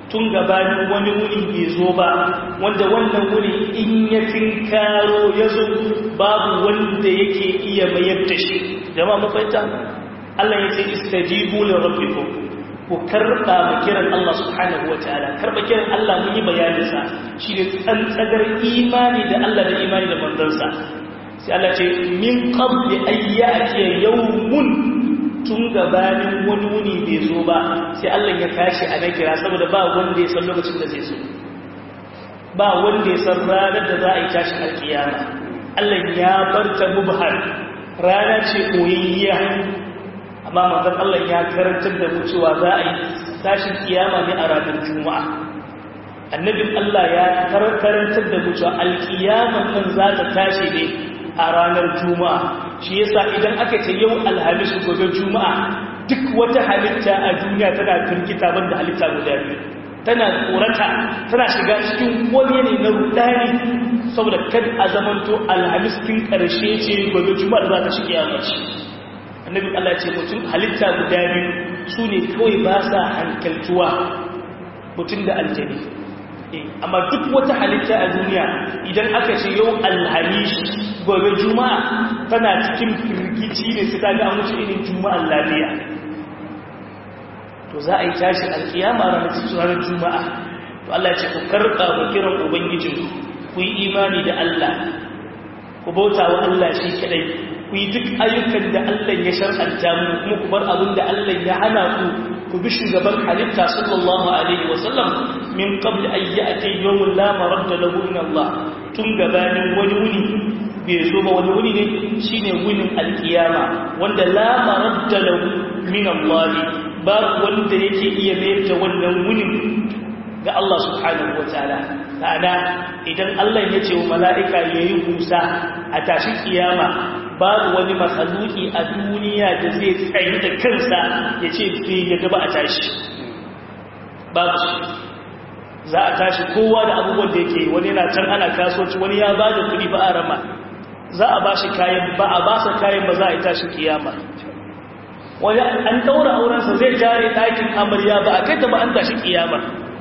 tun gabanin wani wuni bai zo ba wanda wannan wuni in ya tinkaro ya zo babu wanda yake iya mayar da shi jama mafaita Allah ya ce istajibu li rabbikum ku karba mu kiran Allah subhanahu wataala karba kiran Allah mun yi bayanin sa shine tsantsagar imani da Allah da imani da manzansa sai Allah ce min qabli ayyati yawmun tun gabanin wani wuni bai zo ba sai Allah ya tashi a na kira saboda ba wanda ya san lokacin da zai zo ba wanda ya san ranar da za a yi tashin alkiyama Allah ya bar ta mubhar rana ce koyayya amma manzon Allah ya karantar da mu cewa za a yi tashin kiyama ne a ranar juma'a annabin Allah ya karantar da mu cewa alkiyaman nan za ta tashi ne a ranar juma'a shi yasa idan aka ce yau alhamis gobe juma'a duk wata halitta a duniya tana firgita banda halitta guda biyu tana tsorata tana shiga cikin wani ne na rudani saboda kan a zamanto alhamis kin karshe ce gobe juma'a da za ta shige yamaci annabi Allah ce mutum halitta guda biyu su ne kawai ba sa hankaltuwa mutum da aljani amma duk wata halitta a duniya idan aka ce yau alhamis gobe juma'a tana cikin firgici ne su kaga an wuce irin juma'ar lafiya to za a yi tashi alkiyama ranar juma'a to Allah ce ku karɓa ku kiran ubangijin ku yi imani da Allah ku bauta wa Allah shi kadai ku yi duk ayyukan da Allah ya shar'anta mu kuma ku bar abin da Allah ya hana ku ku bi shugaban halitta sallallahu alaihi wasallam min qabl an ya'ti yawmun la maradda lahu min Allah tun gabanin wani wuni bai zo ba wani wuni ne shine wunin alkiyama wanda la maradda lahu min Allah ba wanda yake iya mayar da wannan wunin ga Allah subhanahu wataala ta'ala idan Allah ya ce wa mala'ika yayi husa a tashi kiyama babu wani masaluki a duniya da zai tsayi da kansa ya ce bai yadda ba a tashi babu za a tashi kowa da abubuwan da yake wani na can ana kasuwanci wani ya ba da kudi ba a rama za a ba shi kayan ba a ba sa kayan ba za a yi tashi kiyama wani an daura aurensa zai tare ɗakin amarya ba a kai ta ba an tashi kiyama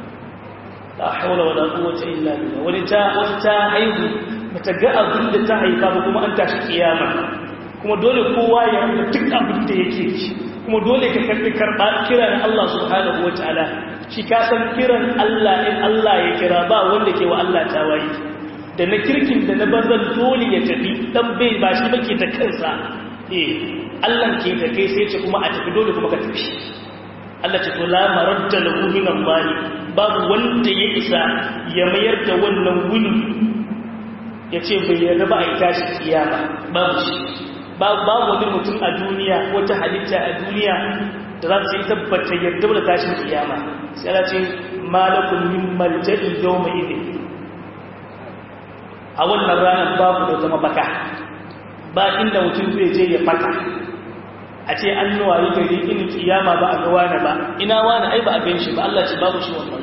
la haula wala quwwata illa billah wani ta wata ta haihu bata ga abin da ta haifa ba kuma an tashi kiyama kuma dole kowa ya rubuta duk abin da yake ci kuma dole ka karbi karba kiran Allah subhanahu wataala shi ka san kiran Allah in Allah ya kira ba wanda ke wa Allah tawayi da na kirkin da na banzan dole ya tafi dan bai ba shi bake ta kansa eh Allah ke ta kai sai ce kuma a tafi dole kuma ka tafi Allah ce to la maradda lahu min Allah babu wanda ya isa ya mayar da wannan wuni ya ce bai yarda ba a yi tashi kiyama babu shi babu wani mutum a duniya wata halitta a duniya da za su yi tabbata yarda da tashin kiyama sai ana ce malakun min maljadi yau mai idin a wannan ranar babu da zama baka ba inda mutum zai je ya fata a ce an nuwa yi gari in kiyama ba a ga wani ba ina wani ai ba a gan shi ba Allah ce babu shi wannan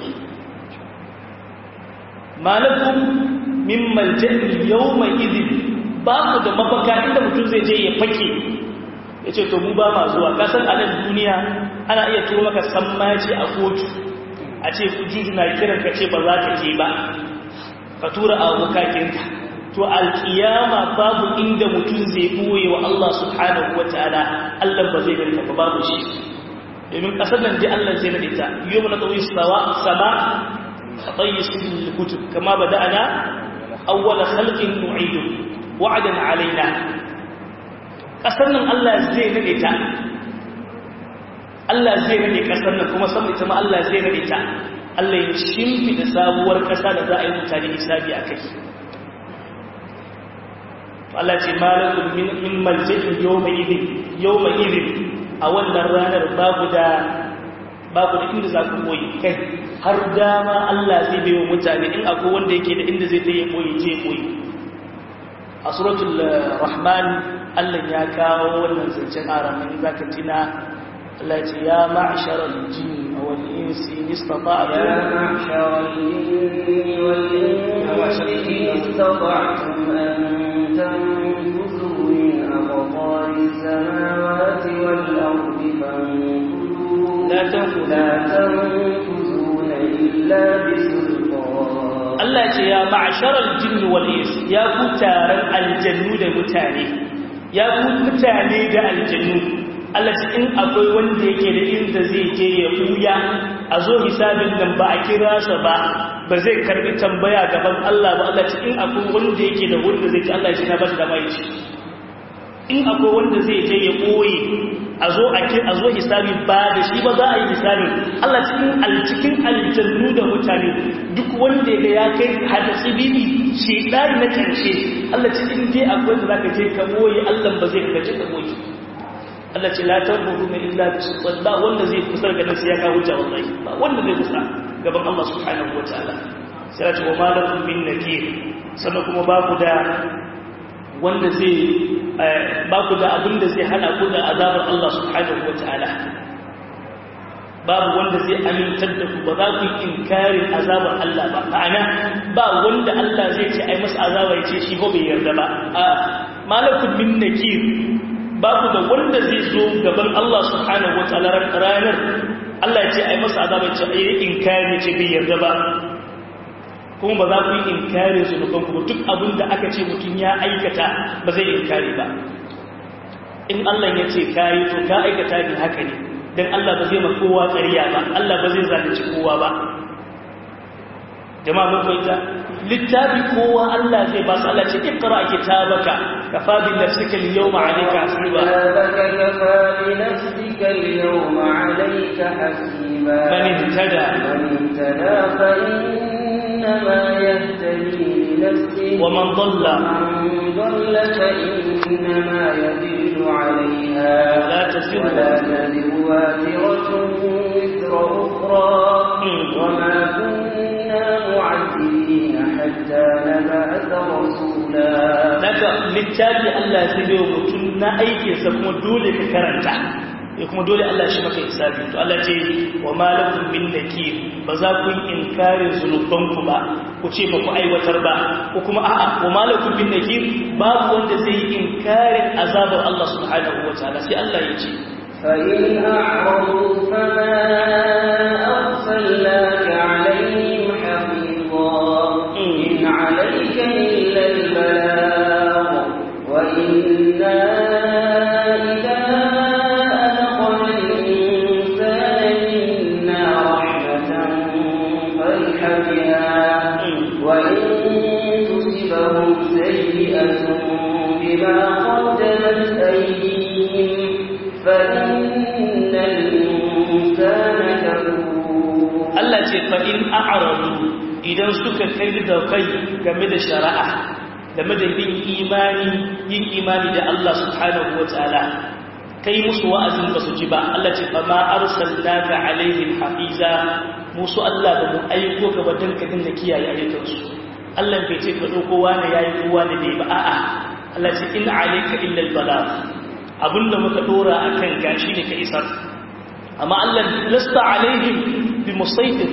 malakun min maljani yawma idin ba ku da mafaka inda mutum zai je ya fake ya ce to mu ba ma zuwa kasan a nan duniya ana iya turo maka sammaci a kotu a ce juju na kiran ka ce ba za ka je ba ka tura a bukakinka to alkiyama babu inda mutum zai boye wa Allah subhanahu wa ta'ala Allah ba zai gani ba babu shi domin kasar nan dai Allah zai nade ta yau na tsawi sama خطي سن الكتب كما بدأنا أول خلق نعيده وعدا علينا ƙasar nan Allah zai nade ta Allah zai nade ƙasar nan kuma san ita ma Allah zai nade ta Allah ya shimfida sabuwar ƙasa da za a yi mutane hisabi a kai Allah ce malakun min maljidin yawma idin yawma idin a wannan ranar babu da babu da inda za ku koyi kai har dama Allah zai bai wa mutane in akwai wanda yake da inda zai ta yi koyi je koyi a suratul rahman Allah ya kawo wannan zancen aramin zaka tina Allah ya ce ya ma'sharal jinni wal insi istata'tum
يا معشر الجن والإنس إن استطعتم أن تنفذوا من أقطار السماوات والأرض فانفذوا
لا تنفذوا
لا تنفذون إلا
Allah ce ya ma'asharal jinni wal ins ya ku taron aljannu da mutane ya ku mutane da aljannu Allah ce in akwai wanda yake da inda zai je ya buya a zo hisabin nan ba a kira sa ba ba zai karbi tambaya gaban Allah ba Allah ce in akwai wanda yake da wanda zai ci Allah ya ce na ba shi da mai ci in akwai wanda zai je ya ɓoye a zo a zo hisabi ba da shi ba za a yi hisabi Allah cikin alcikin aljannu da mutane duk wanda ga ya kai hada tsibibi shi ɗari na ƙarshe Allah cikin je akwai da za ka je ka ɓoye Allah ba zai ka je ka ɓoye Allah ce la tanfudu min illa bisultan ba wanda zai kusa ga nan sai ya kawo hujja wallahi ba wanda zai kusa gaban Allah subhanahu wataala sai ya ce wa malakum min nakir sannan kuma ba ku da wanda zai ba ku da abin da zai hana ku da azabar Allah subhanahu wa ta'ala babu wanda zai amintar da ku ba za ku yi inkarin azabar Allah ba ma'ana ba wanda Allah zai ce ai masa azaba ya ce shi ko bai yarda ba a malakun min nakir ba ku da wanda zai zo gaban Allah subhanahu wa ta'ala ranar Allah ya ce ai masa azaba ya ce ai inkari ce bai yarda ba kuma ba za ku yi inkari zunubanku ba duk abin da aka ce mutum ya aikata ba zai inkari ba in Allah ya ce kayi to ka aikata ne haka ne don Allah ba zai ma kowa ƙarya ba Allah ba zai zalunci kowa ba jama'a mun fahimta littafi kowa Allah zai ba su Allah ce ikra kitabaka kafa bi nafsika al-yawma 'alayka hasiba
كتابك كفى بنفسك اليوم عليك حسيبا
man ihtada
من اهتدى فإنما يهتدي لنفسه
ومن ضل
ومن ضل فإنما يضل عليها
لا تزر
ولا تزر وازرة وزر أخرى
مم.
وما كنا معذبين حتى نبعث رسولا
daga littafi Allah zai bai wa mutum na aikinsa kuma dole ka karanta ya kuma dole Allah shi maka hisabi to Allah ce wa malakum min nakir ba za ku yi inkarin zunubanku ba ku ce ba ku aiwatar ba ko kuma a'a wa malakum min nakir babu wanda zai yi inkarin azabar Allah subhanahu wa ta'ala sai Allah ya ce
فإن أعرضوا فما أرسلناك عليهم حفيظا إن عليك إلا البلاغ وإنا إذا أذقنا الإنسان منا رحمة فرح بها وإن تصبهم سيئة بما قدمت أيديهم فإن الإنسان كفور
Allah ce fa in a'radu idan suka kai da kai game da shari'a game da yin imani yin imani da Allah subhanahu wataala kai musu wa'azin ba su ji ba Allah ce fa ma arsalnaka alaihim hafiza musu Allah ba mu aiko ka ba dan ka dinga kiyaye ayyukansu Allah bai ce ka dauko wani yayi kowa da bai ba a'a Allah ce in alayka illa al-balagh abinda muka dora akan gashi ne ka isar amma Allah lasta alaihim bi musaitir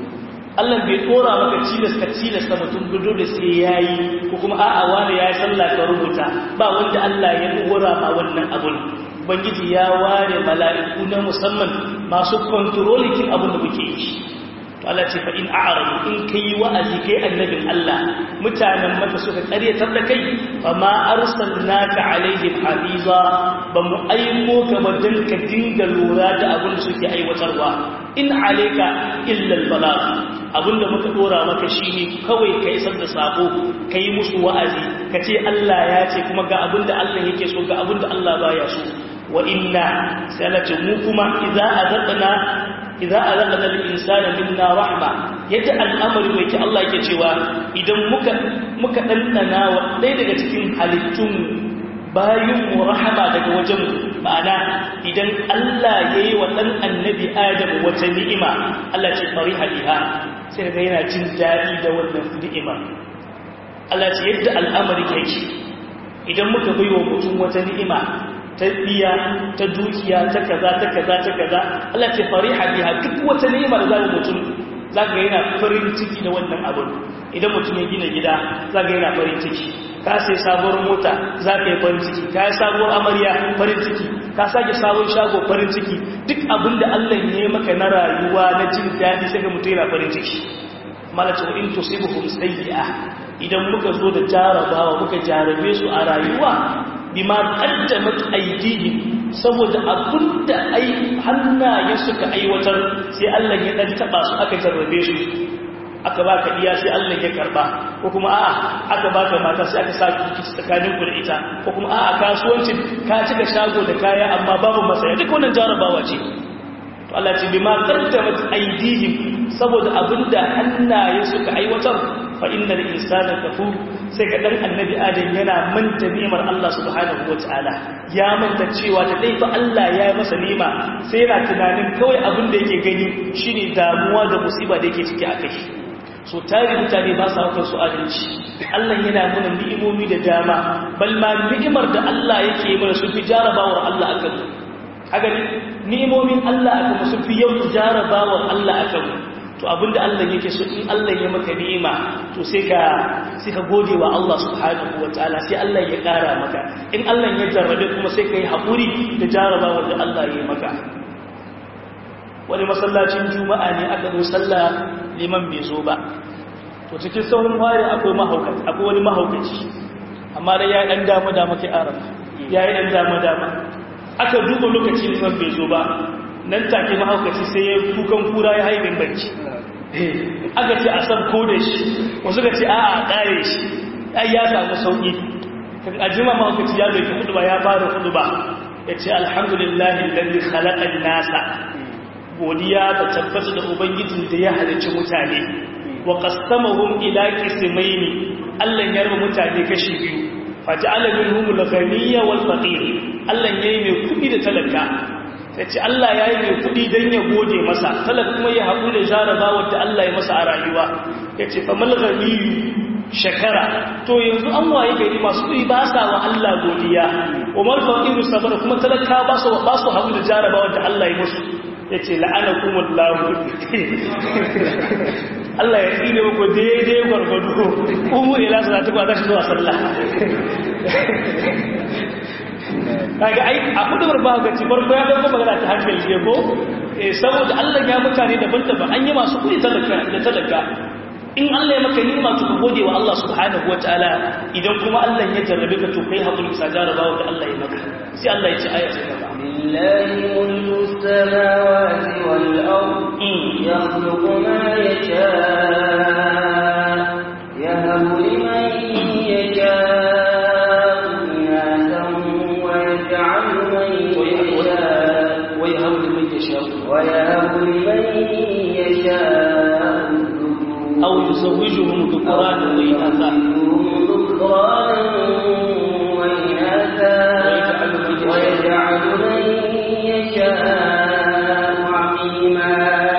Allah bai dora maka cilasta cilasta mutum gudu da sai yayi ko kuma a'a wani yayi sallah ka rubuta ba wanda Allah ya dora ma wannan abun ubangiji ya ware mala'iku na musamman masu kontrolikin abun da muke yi to Allah ce fa in a'radu in kai wa'azi kai annabin Allah mutanen maka suka karyatar da kai fa ma arsalnaka alaihim hafiza ba mu aiko ka ba dan ka dinga lura da abin da suke aiwatarwa in alayka illa albalagh abinda muka dora maka shine kawai ka isar da sako kai musu wa'azi ka ce Allah ya ce kuma ga abinda Allah yake so ga abinda Allah baya so wa inna salatu mu kuma idza azaqna idza azaqna al-insana minna rahma yadda al'amari mai ki Allah yake cewa idan muka muka dandana wa dai daga cikin halittun bayin mu rahama daga wajen ma'ana idan Allah yayi wa dan annabi Adam wata ni'ima Allah ce fariha biha sai ga yana jin dadi da wannan ni'ima Allah ce yadda al'amari yake idan muka baiwa mutum wata ni'ima ta biya ta dukiya ta kaza ta kaza ta kaza Allah ce fariha biha duk wata ni'ima da zaka mutum zaka yana farin ciki da wannan abun idan mutum ya gina gida zaka yana farin ciki ka sai sabuwar mota zaka yi farin ciki ka yi sabuwar amarya farin ciki ka sake sabon shago farin ciki duk abin da Allah ya yi maka na rayuwa na jin daɗi sai ga mutum yana farin ciki malaka in tusibuhum sayyi'a idan muka zo da jarabawa muka jarabe su a rayuwa bima qaddamat aydihim saboda abinda ai hannaye suka aiwatar sai Allah ya dan taba su aka jarrabe su aka baka iya sai Allah ya karba ko kuma a'a aka baka mata sai aka sa ki tsakanin ku da ita ko kuma a'a kasuwancin ka cika shago da kaya amma babu masaya duk wannan jarabawa ce to Allah ce bima qaddamat aydihim saboda abinda hannaye suka aiwatar fa innal insana kafur sai ga dan annabi adam yana manta ni'imar Allah subhanahu wataala ya manta cewa da dai fa Allah ya yi masa ni'ima sai yana tunanin kawai abin da yake gani shine damuwa da musiba da yake ciki akai so tare mutane ba sa hukun su adalci Allah yana muna ni'imomi da dama bal ma ni'imar da Allah yake mana sun fi jarabawar Allah akan mu haka ni'imomin Allah akan sun fi yau jarabawar Allah akan mu to abinda Allah yake so in Allah ya maka ni'ima to sai ka sai ka gode wa Allah subhanahu wataala sai Allah ya kara maka in Allah ya jarrabe kuma sai ka yi hakuri da jarabawar da Allah ya maka wani masallacin juma'a ne aka zo sallah liman bai zo ba to cikin saurin wari akwai mahaukaci akwai wani mahaukaci amma dai ya dan dama dama kai arama ya yi dan dama dama aka duba lokacin liman bai zo ba nan take mahaukaci sai ya kukan kura ya haibin barci aka ce a san ko da shi wasu ka ce a a kare shi ai ya samu sauki a jima mahaukaci ya doki hudu ba ya fara hudu ba ya ce alhamdulillahi lalli khalaƙan nasa godiya ta tabbata da ubangijin da ya halicci mutane wa qasamahum ila qismaini Allah ya raba mutane kashi biyu faj'ala minhum al-ghaniyya wal faqir Allah yayi mai kudi da talaka sai Allah yayi mai kudi dan ya gode masa talaka kuma ya haƙu da jaraba wanda Allah ya masa a rayuwa yace famal ghaniyyu shakara to yanzu an waye gari masu kudi ba sa wa Allah godiya umar faqiru sabara kuma talaka ba su ba su haƙu da jaraba wanda Allah ya musu ya ce la'anakumullahu Allah ya tsine muku daidai gwargwado umu ila su zata kwa za shi zuwa sallah kaga ai a kudubar ba ga ci farko ya dauko magana ta hankali ne ko eh saboda Allah ya mutane daban-daban an yi masu kudi talaka da talaka in Allah ya maka ni'ima to ka gode wa Allah subhanahu wataala idan kuma Allah ya jarrabe ka to kai hakuri bisa jarabawa da Allah ya maka sai Allah ya ci aya ta gaba
lillahi mulku samawati wal ard yakhluqu ma yasha yahabu liman yasha
ويهب لمن يشاء
ويهب لمن يشاء
أو يزوجهم ذكرانا وإناثا
ذكرانا وإناثا ويجعل من يشاء عقيما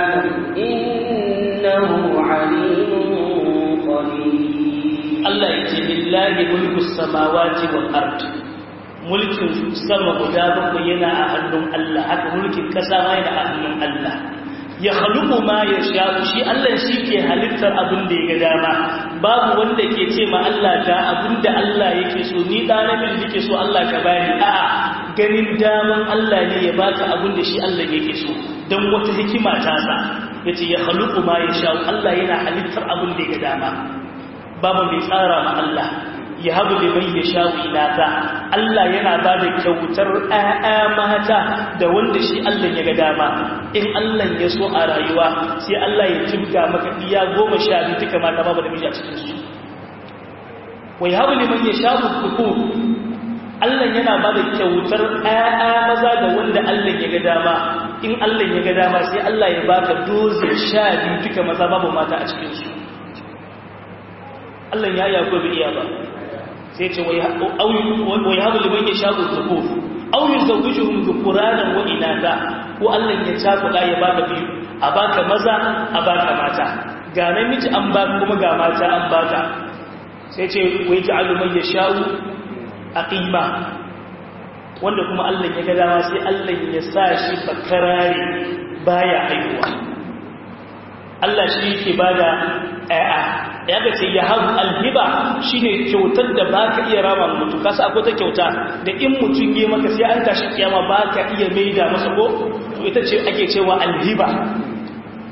إنه عليم قدير
الله يجي لله ملك السماوات والأرض mulkin sama guda bakwai yana a hannun Allah haka mulkin kasa ma yana a hannun Allah ya haluku ma ya sha shi Allah shi ke halittar abin da ya ga dama babu wanda ke ce ma Allah da abin da Allah yake so ni da nabi yake so Allah ka bani a'a ganin daman Allah ne ya baka abin da shi Allah yake so dan wata hikima ta sa yace ya haluku ma ya sha Allah yana halittar abin da ya ga dama babu mai tsara ma Allah ya habu liman ya sha wilata Allah yana ba da kyautar ‘ya'ya mata da wanda shi Allah ya ga dama in Allah ya so a rayuwa sai Allah ya jibga maka iya goma sha biyu duka mata babu da miji a cikinsu wai habu liman ya sha kuku Allah yana ba da kyautar ‘ya'ya maza da wanda Allah ya ga dama in Allah ya ga dama sai Allah ya baka dozin sha biyu duka maza babu mata a cikinsu Allah ya yi ko bai iya ba sai ce wai habu liman ya sha zuku au yi zawujuhum dhukuranan wa inatha ko Allah ya cakuɗa ya baka biyu a baka maza a baka mata ga namiji an baka kuma ga mata an baka sai ce wai ja'alu man yasha'u aqima wanda kuma Allah ya ga dama sai Allah ya sa shi bakarare baya haihuwa Allah shi yake bada ƴaƴa ya ga ce ya habu alhiba shine kyautar da baka iya rama mutu kasa akwai ta kyauta da in mutum yi maka sai an tashi kiyama baka iya maida masa ko to ita ce ake cewa alhiba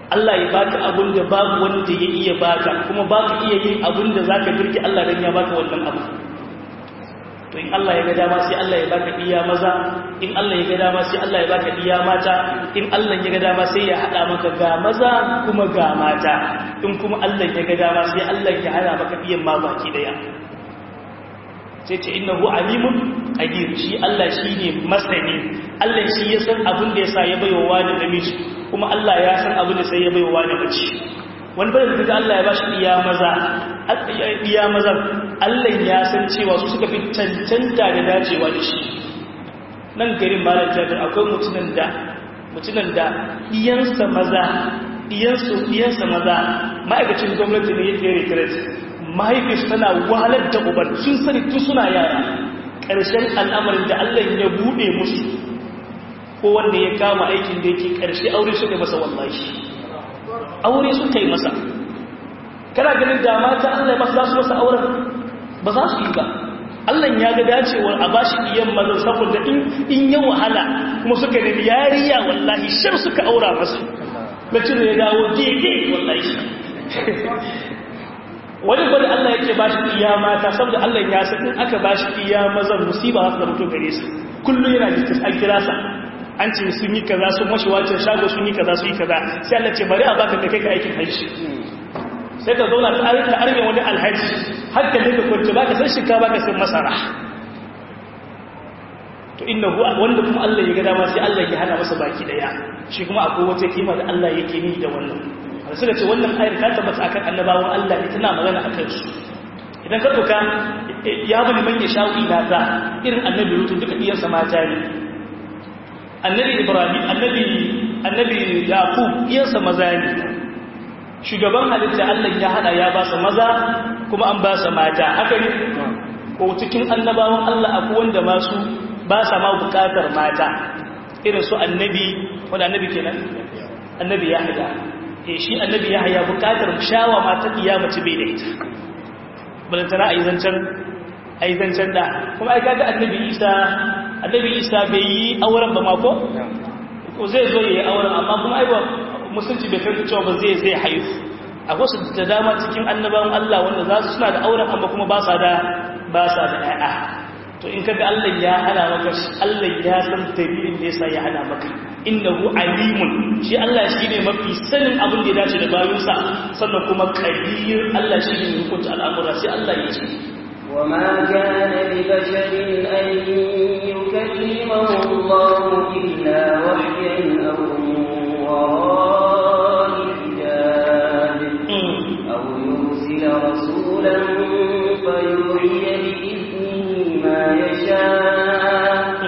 Allah ya baka abin da babu wanda ya iya baka kuma baka iya yin abin da zaka birki Allah dan ya baka wannan abu to in Allah ya ga dama sai Allah ya baka iya maza in Allah ya ga dama sai Allah ya baka iya mata in Allah ya ga dama sai ya hada maka ga maza kuma ga mata in kuma Allah ya ga dama sai Allah ya hada maka iyan ma baki daya sai ce innahu alimun qadir shi Allah shine masani Allah shi ya san abin da yasa ya baiwa wani namiji kuma Allah ya san abin da sai ya baiwa wani mace wani bada da Allah ya bashi iya maza iya maza Allah ya san cewa su suka fi cancanta da dacewa da shi nan garin malam jabir akwai mutunan da mutunan da iyansa maza iyansu iyansa maza ma'aikacin gwamnati ne yake retreat mahaifinsu tana wahalar da uban sun sani tun suna yara ƙarshen al'amarin da Allah ya buɗe musu ko wanda ya kama aikin da yake ƙarshe aure suka masa wallahi aure suka yi masa kana ganin da mata Allah ya masa za su masa auren ba za su yi ba Allah ya ga dacewar a bashi iyan mazan saboda in ya wahala kuma suka nemi yariya wallahi shar suka aura masa bacin da ya dawo gege wallahi wani gwada Allah yake ba shi iya mata saboda Allah ya san in aka ba shi iya mazan musiba za su zama to gare su kullum yana jikin an kira sa an ce sun yi kaza sun mashi wacin shago sun yi kaza sun yi kaza sai Allah ce bari a baka da kai ka aikin hajji sai ka zauna ta arka arme wani alhaji har ka dinga kwanci baka san shika baka san masara to innahu wanda kuma Allah ya ga dama sai Allah ya hana masa baki daya shi kuma akwai wata kima da Allah yake ni da wannan da suka ce wannan ayar ta tabbata akan annabawan Allah ne tana magana akan su idan ka doka ya bani man ya sha'u ina za irin annabi lutun duka iyansa mata ne annabi ibrahim annabi annabi yaqub iyansa maza ne shugaban halitta Allah ya hada ya ba su maza kuma an ba su mata haka ne ko cikin annabawan Allah akwai wanda masu ba sa ma bukatar mata irin su annabi wanda annabi kenan annabi ya hada e shi annabi ya haya bukatar shawa mata kiyamaci bai da ita balantana a yi zancen a yi zancen da kuma ai kaga annabi isa annabi isa bai yi auren ba mako ko zai zo ya yi auren amma kuma ai ba musulci bai kai cewa ba zai zai haihu a wasu da dama cikin annabawan Allah wanda za su suna da auren amma kuma ba sa da ba sa da ƴaƴa to in kaga Allah ya hana maka Allah ya san dalilin da yasa ya hana maka innahu alimun shi Allah shine mafi sanin abin da ya dace da bayinsa sannan kuma qadir Allah shine mai hukunta al'amura sai Allah ya ce
وما كان لبشر أن يكلمه الله إلا وحيا أو من وراء حجاب أو يرسل رسولا فيوحي بإذنه ما يشاء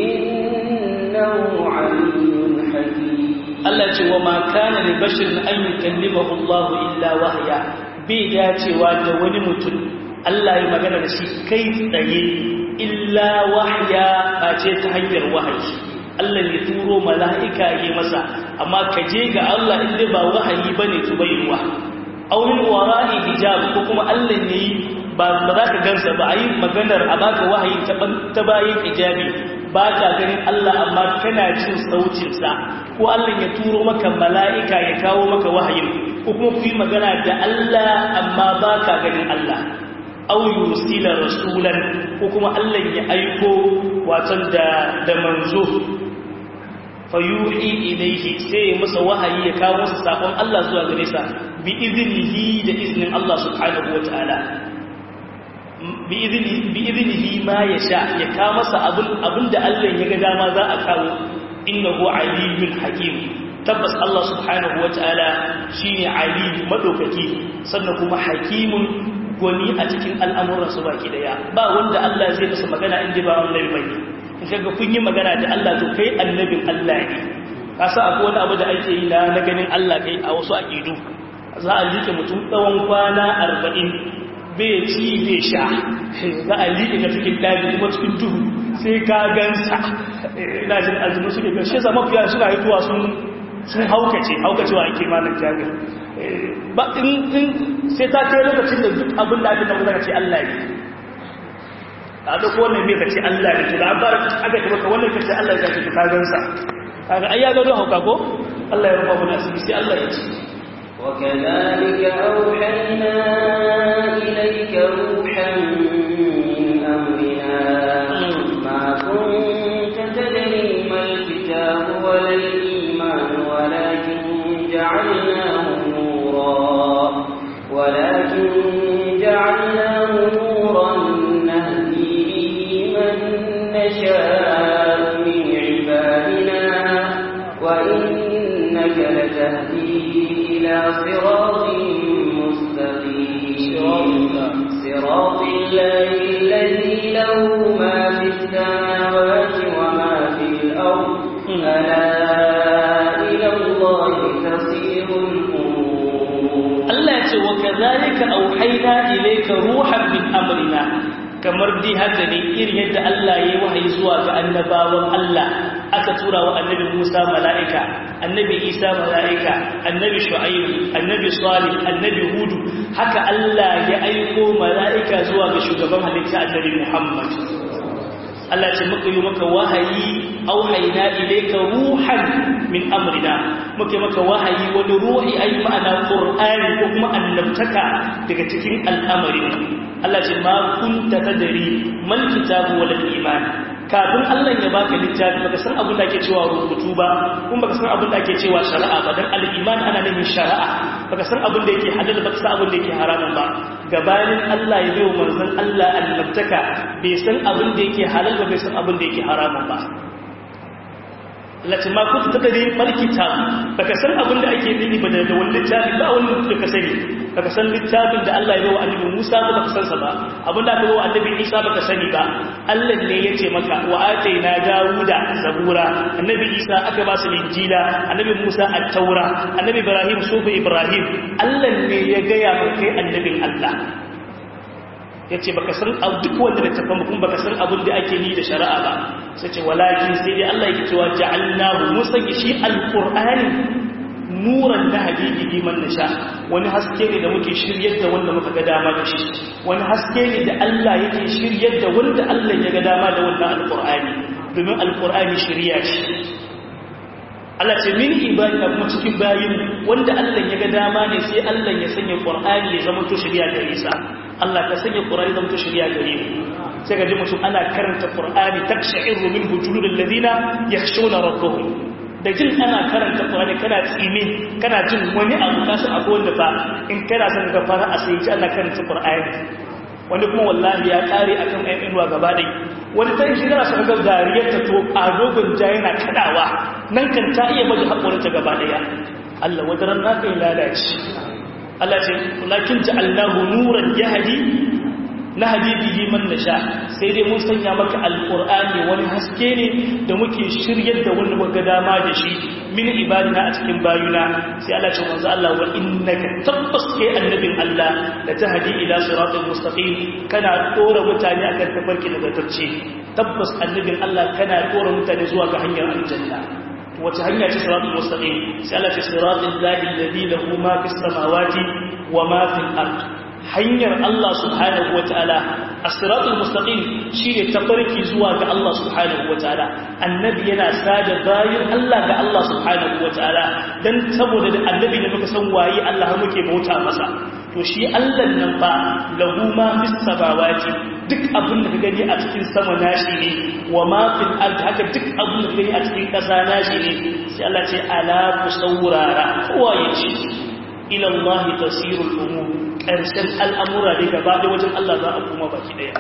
إنه عليم حكيم
Allah ce wa ma kana li basharin an yukallimahu Allah illa wahya bai dacewa da wani mutum Allah ya magana da shi kai tsaye illa wahya ba ce ta hanyar wahayi Allah ne turo mala'ika yi masa amma ka je ga Allah inda ba wahayi bane to bai ruwa aw min wara'i hijab ko kuma Allah ne ba za ka gansa ba a yi maganar a baka wahayi ta bayan hijabi ba ka ganin Allah amma kana jin saucinsa ko Allah ya turo maka mala'ika ya kawo maka wahayin ko kuma ku yi magana da Allah amma ba ka ganin Allah au yusila rasulan ko kuma Allah ya aiko watan da da manzo fayuhi ilaihi sai ya masa wahayi ya kawo masa sakon Allah zuwa gare sa bi iznihi da iznin Allah subhanahu wataala bi iznihi ma ya sha ya kawo masa abin da Allah ya ga dama za a kawo innahu aliyyun hakim tabbas Allah subhanahu wataala shine aliyu madaukaki sannan kuma hakimun gwani a cikin al'amuran su baki daya ba wanda Allah zai masa magana inda ba annabi bane in kaga kun yi magana da Allah to kai annabin Allah ne kasa akwai wani abu da ake yi na ganin Allah kai a wasu aqidu za a liƙe mutum tsawon kwana arba'in bai ci bai sha za a liƙe ka cikin daji kuma cikin duhu sai ka gansa ina jin azumi suke ga shi zama fiya suna hituwa sun sun haukace haukacewa ake malar jami'a ba in sai ta kai lokacin da duk abin da ake tabbata ce Allah ne a duk wannan mai kace Allah ne to da an fara aka ce maka wannan kace Allah ya ce ka gansa kaga ai ya ga don hauka ko Allah ya rufa mana asiri sai Allah ya ce
وكذلك أوحينا إليك روحا من أمرنا ما كنت تدري ما الكتاب ولا الإيمان ولكن جعلناه نورا ولكن جعلناه نورا نهدي به من نشاء من عبادنا وإنك لتهدي إلى صراط مستقيم صراط الله الذي له ما في السماوات وما في الأرض ألا إلى الله تصير الأمور
Allah ya ce wa kadhalika auhayna ilayka ruhan min amrina kamar dai haka ne irin yadda Allah ya yi wahayi zuwa ga annabawan Allah aka tura wa annabi Musa mala'ika annabi Isa mala'ika annabi Shu'aib annabi Salih annabi Hud haka Allah ya aiko mala'ika zuwa ga shugaban halitta annabi Muhammad Allah ce muka yi maka wahayi auhayna ilayka ruhan min amrina muka maka wahayi wani ruhi ayi ma'ana qur'ani ko kuma annabtaka daga cikin al'amarin Allah ce ma kunta tadri mal kitabu wal iman kafin Allah ya baka littafi baka san abin da ake cewa rubutu ba kuma baka san abin da ake cewa shari'a ba dan al-iman ana nufin shari'a baka san abin da yake halal baka san abin da yake haramun ba gabanin Allah ya bai wa manzon Allah annabtaka bai san abin da yake halal ba bai san abin da yake haramun ba lati ma kunta tadri mal kitab baka san abin da ake nufi ba da wani littafi ba wani da ka sani baka san littafin da Allah ya bawa annabi Musa ba baka san sa ba abin da aka bawa annabi Isa baka sani ba Allah ne ya ce maka wa ataina Dawuda zabura annabi Isa aka ba su injila annabi Musa at-taura annabi Ibrahim sufu Ibrahim Allah ne ya gaya maka kai annabin Allah ya ce baka san duk wanda da tafi kuma baka san abin da ake ni da shari'a ba sai ce walakin sai dai Allah yake cewa ja'alnahu musayyi shi alqur'ani nuran da habibi liman nasha wani haske ne da muke shiryar da wanda muka ga dama da shi wani haske ne da Allah yake shiryar da wanda Allah ya ga dama da wannan alqur'ani domin alqur'ani shiriya ce Allah ce min ibadina kuma cikin bayin wanda Allah ya ga dama ne sai Allah ya sanya qur'ani ya zama to shiriya ga Isa Allah ka sanya qur'ani zama to shiriya gare mu sai ga mutum ana karanta qur'ani taksha'iru min hujuril ladina yakhshuna rabbahum da jin ana karanta Qur'ani kana tsime kana jin wani abu ka san akwai wanda fa in kana son ka fara a sai ana karanta Qur'ani wani kuma wallahi ya kare akan ayyukan ruwa gaba dai wani ta shi kana son ga zariyar ta to a dogon ja yana kadawa nan kan ta iya baje hakurin ta gaba daya Allah wadaran naka ya lalace Allah ce lakin ja'alnahu nuran yahdi na habibihi man nasha sai dai mun sanya maka alqur'ani wani haske ne da muke shiryar da wani muka dama da shi min ibadina a cikin bayuna sai Allah ce manzo Allah wa innaka tabbas kai annabin Allah da tahdi ila siratal mustaqim kana dora mutane akan tafarki da zartacce tabbas annabin Allah kana dora mutane zuwa ga hanyar aljanna wata hanya ce siratul mustaqim sai Allah ce siratal ladhi alladhi lahu ma fis samawati wa ma fil ard hanyar Allah subhanahu wataala as-siratul mustaqim shine tafarki zuwa ga Allah subhanahu wataala annabi yana sada bayin Allah ga Allah subhanahu wataala dan saboda da annabi ne muka san waye Allah har muke bauta masa to shi Allah nan fa lahu ma fis samawati duk abin da ka gani a cikin sama nashi ne wa ma fil ard haka duk abin da ka gani a cikin ƙasa nashi ne sai Allah ce ala ku saurara kowa ya ce ila Allah tasirul umur ƙarshen al'amura ne gaba ɗaya wajen Allah za a kuma baki ɗaya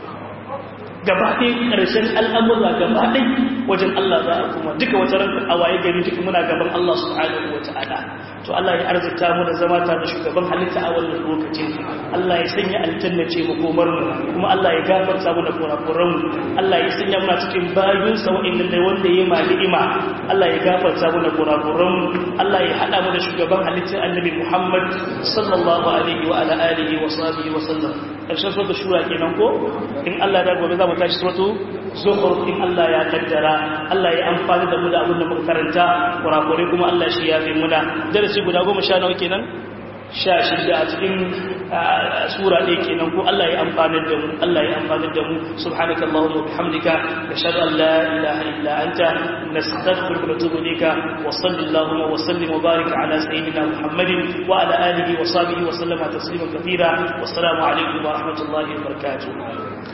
gaba ɗaya ƙarshen al'amura gaba ɗaya wajen Allah za a kuma duka wata ranka a waye gari duka muna gaban Allah subhanahu wa ta'ala to Allah ya arzikta mu da zama ta da shugaban halitta a wannan lokacin Allah ya sanya aljanna ce makomar mu kuma Allah ya gafarta mu da kurakuran mu Allah ya sanya mu cikin bayun sa wa'inda da wanda ya ma ni'ima Allah ya gafarta mu da kurakuran mu Allah ya hada mu da shugaban halitta Annabi Muhammad sallallahu alaihi wa ala alihi wa sahbihi wa sallam karshen sura shura kenan ko in Allah da gobe za mu tashi suratu zukhruf in Allah ya kaddara Allah ya amfani da mu da abin da muka karanta kurakure kuma Allah shi ya fi muna darasi guda goma sha nawa kenan sha shida a cikin sura ɗaya kenan ko Allah ya amfanar da mu Allah ya amfanar da mu subhanakallahumma wa bihamdika nashhadu an la ilaha illa anta nastaghfiruka wa natubu ilayka wa sallallahu wa sallim wa barik ala sayyidina muhammadin wa ala alihi wa sahbihi wa sallama taslima kathira wassalamu alaikum wa rahmatullahi wa barakatuh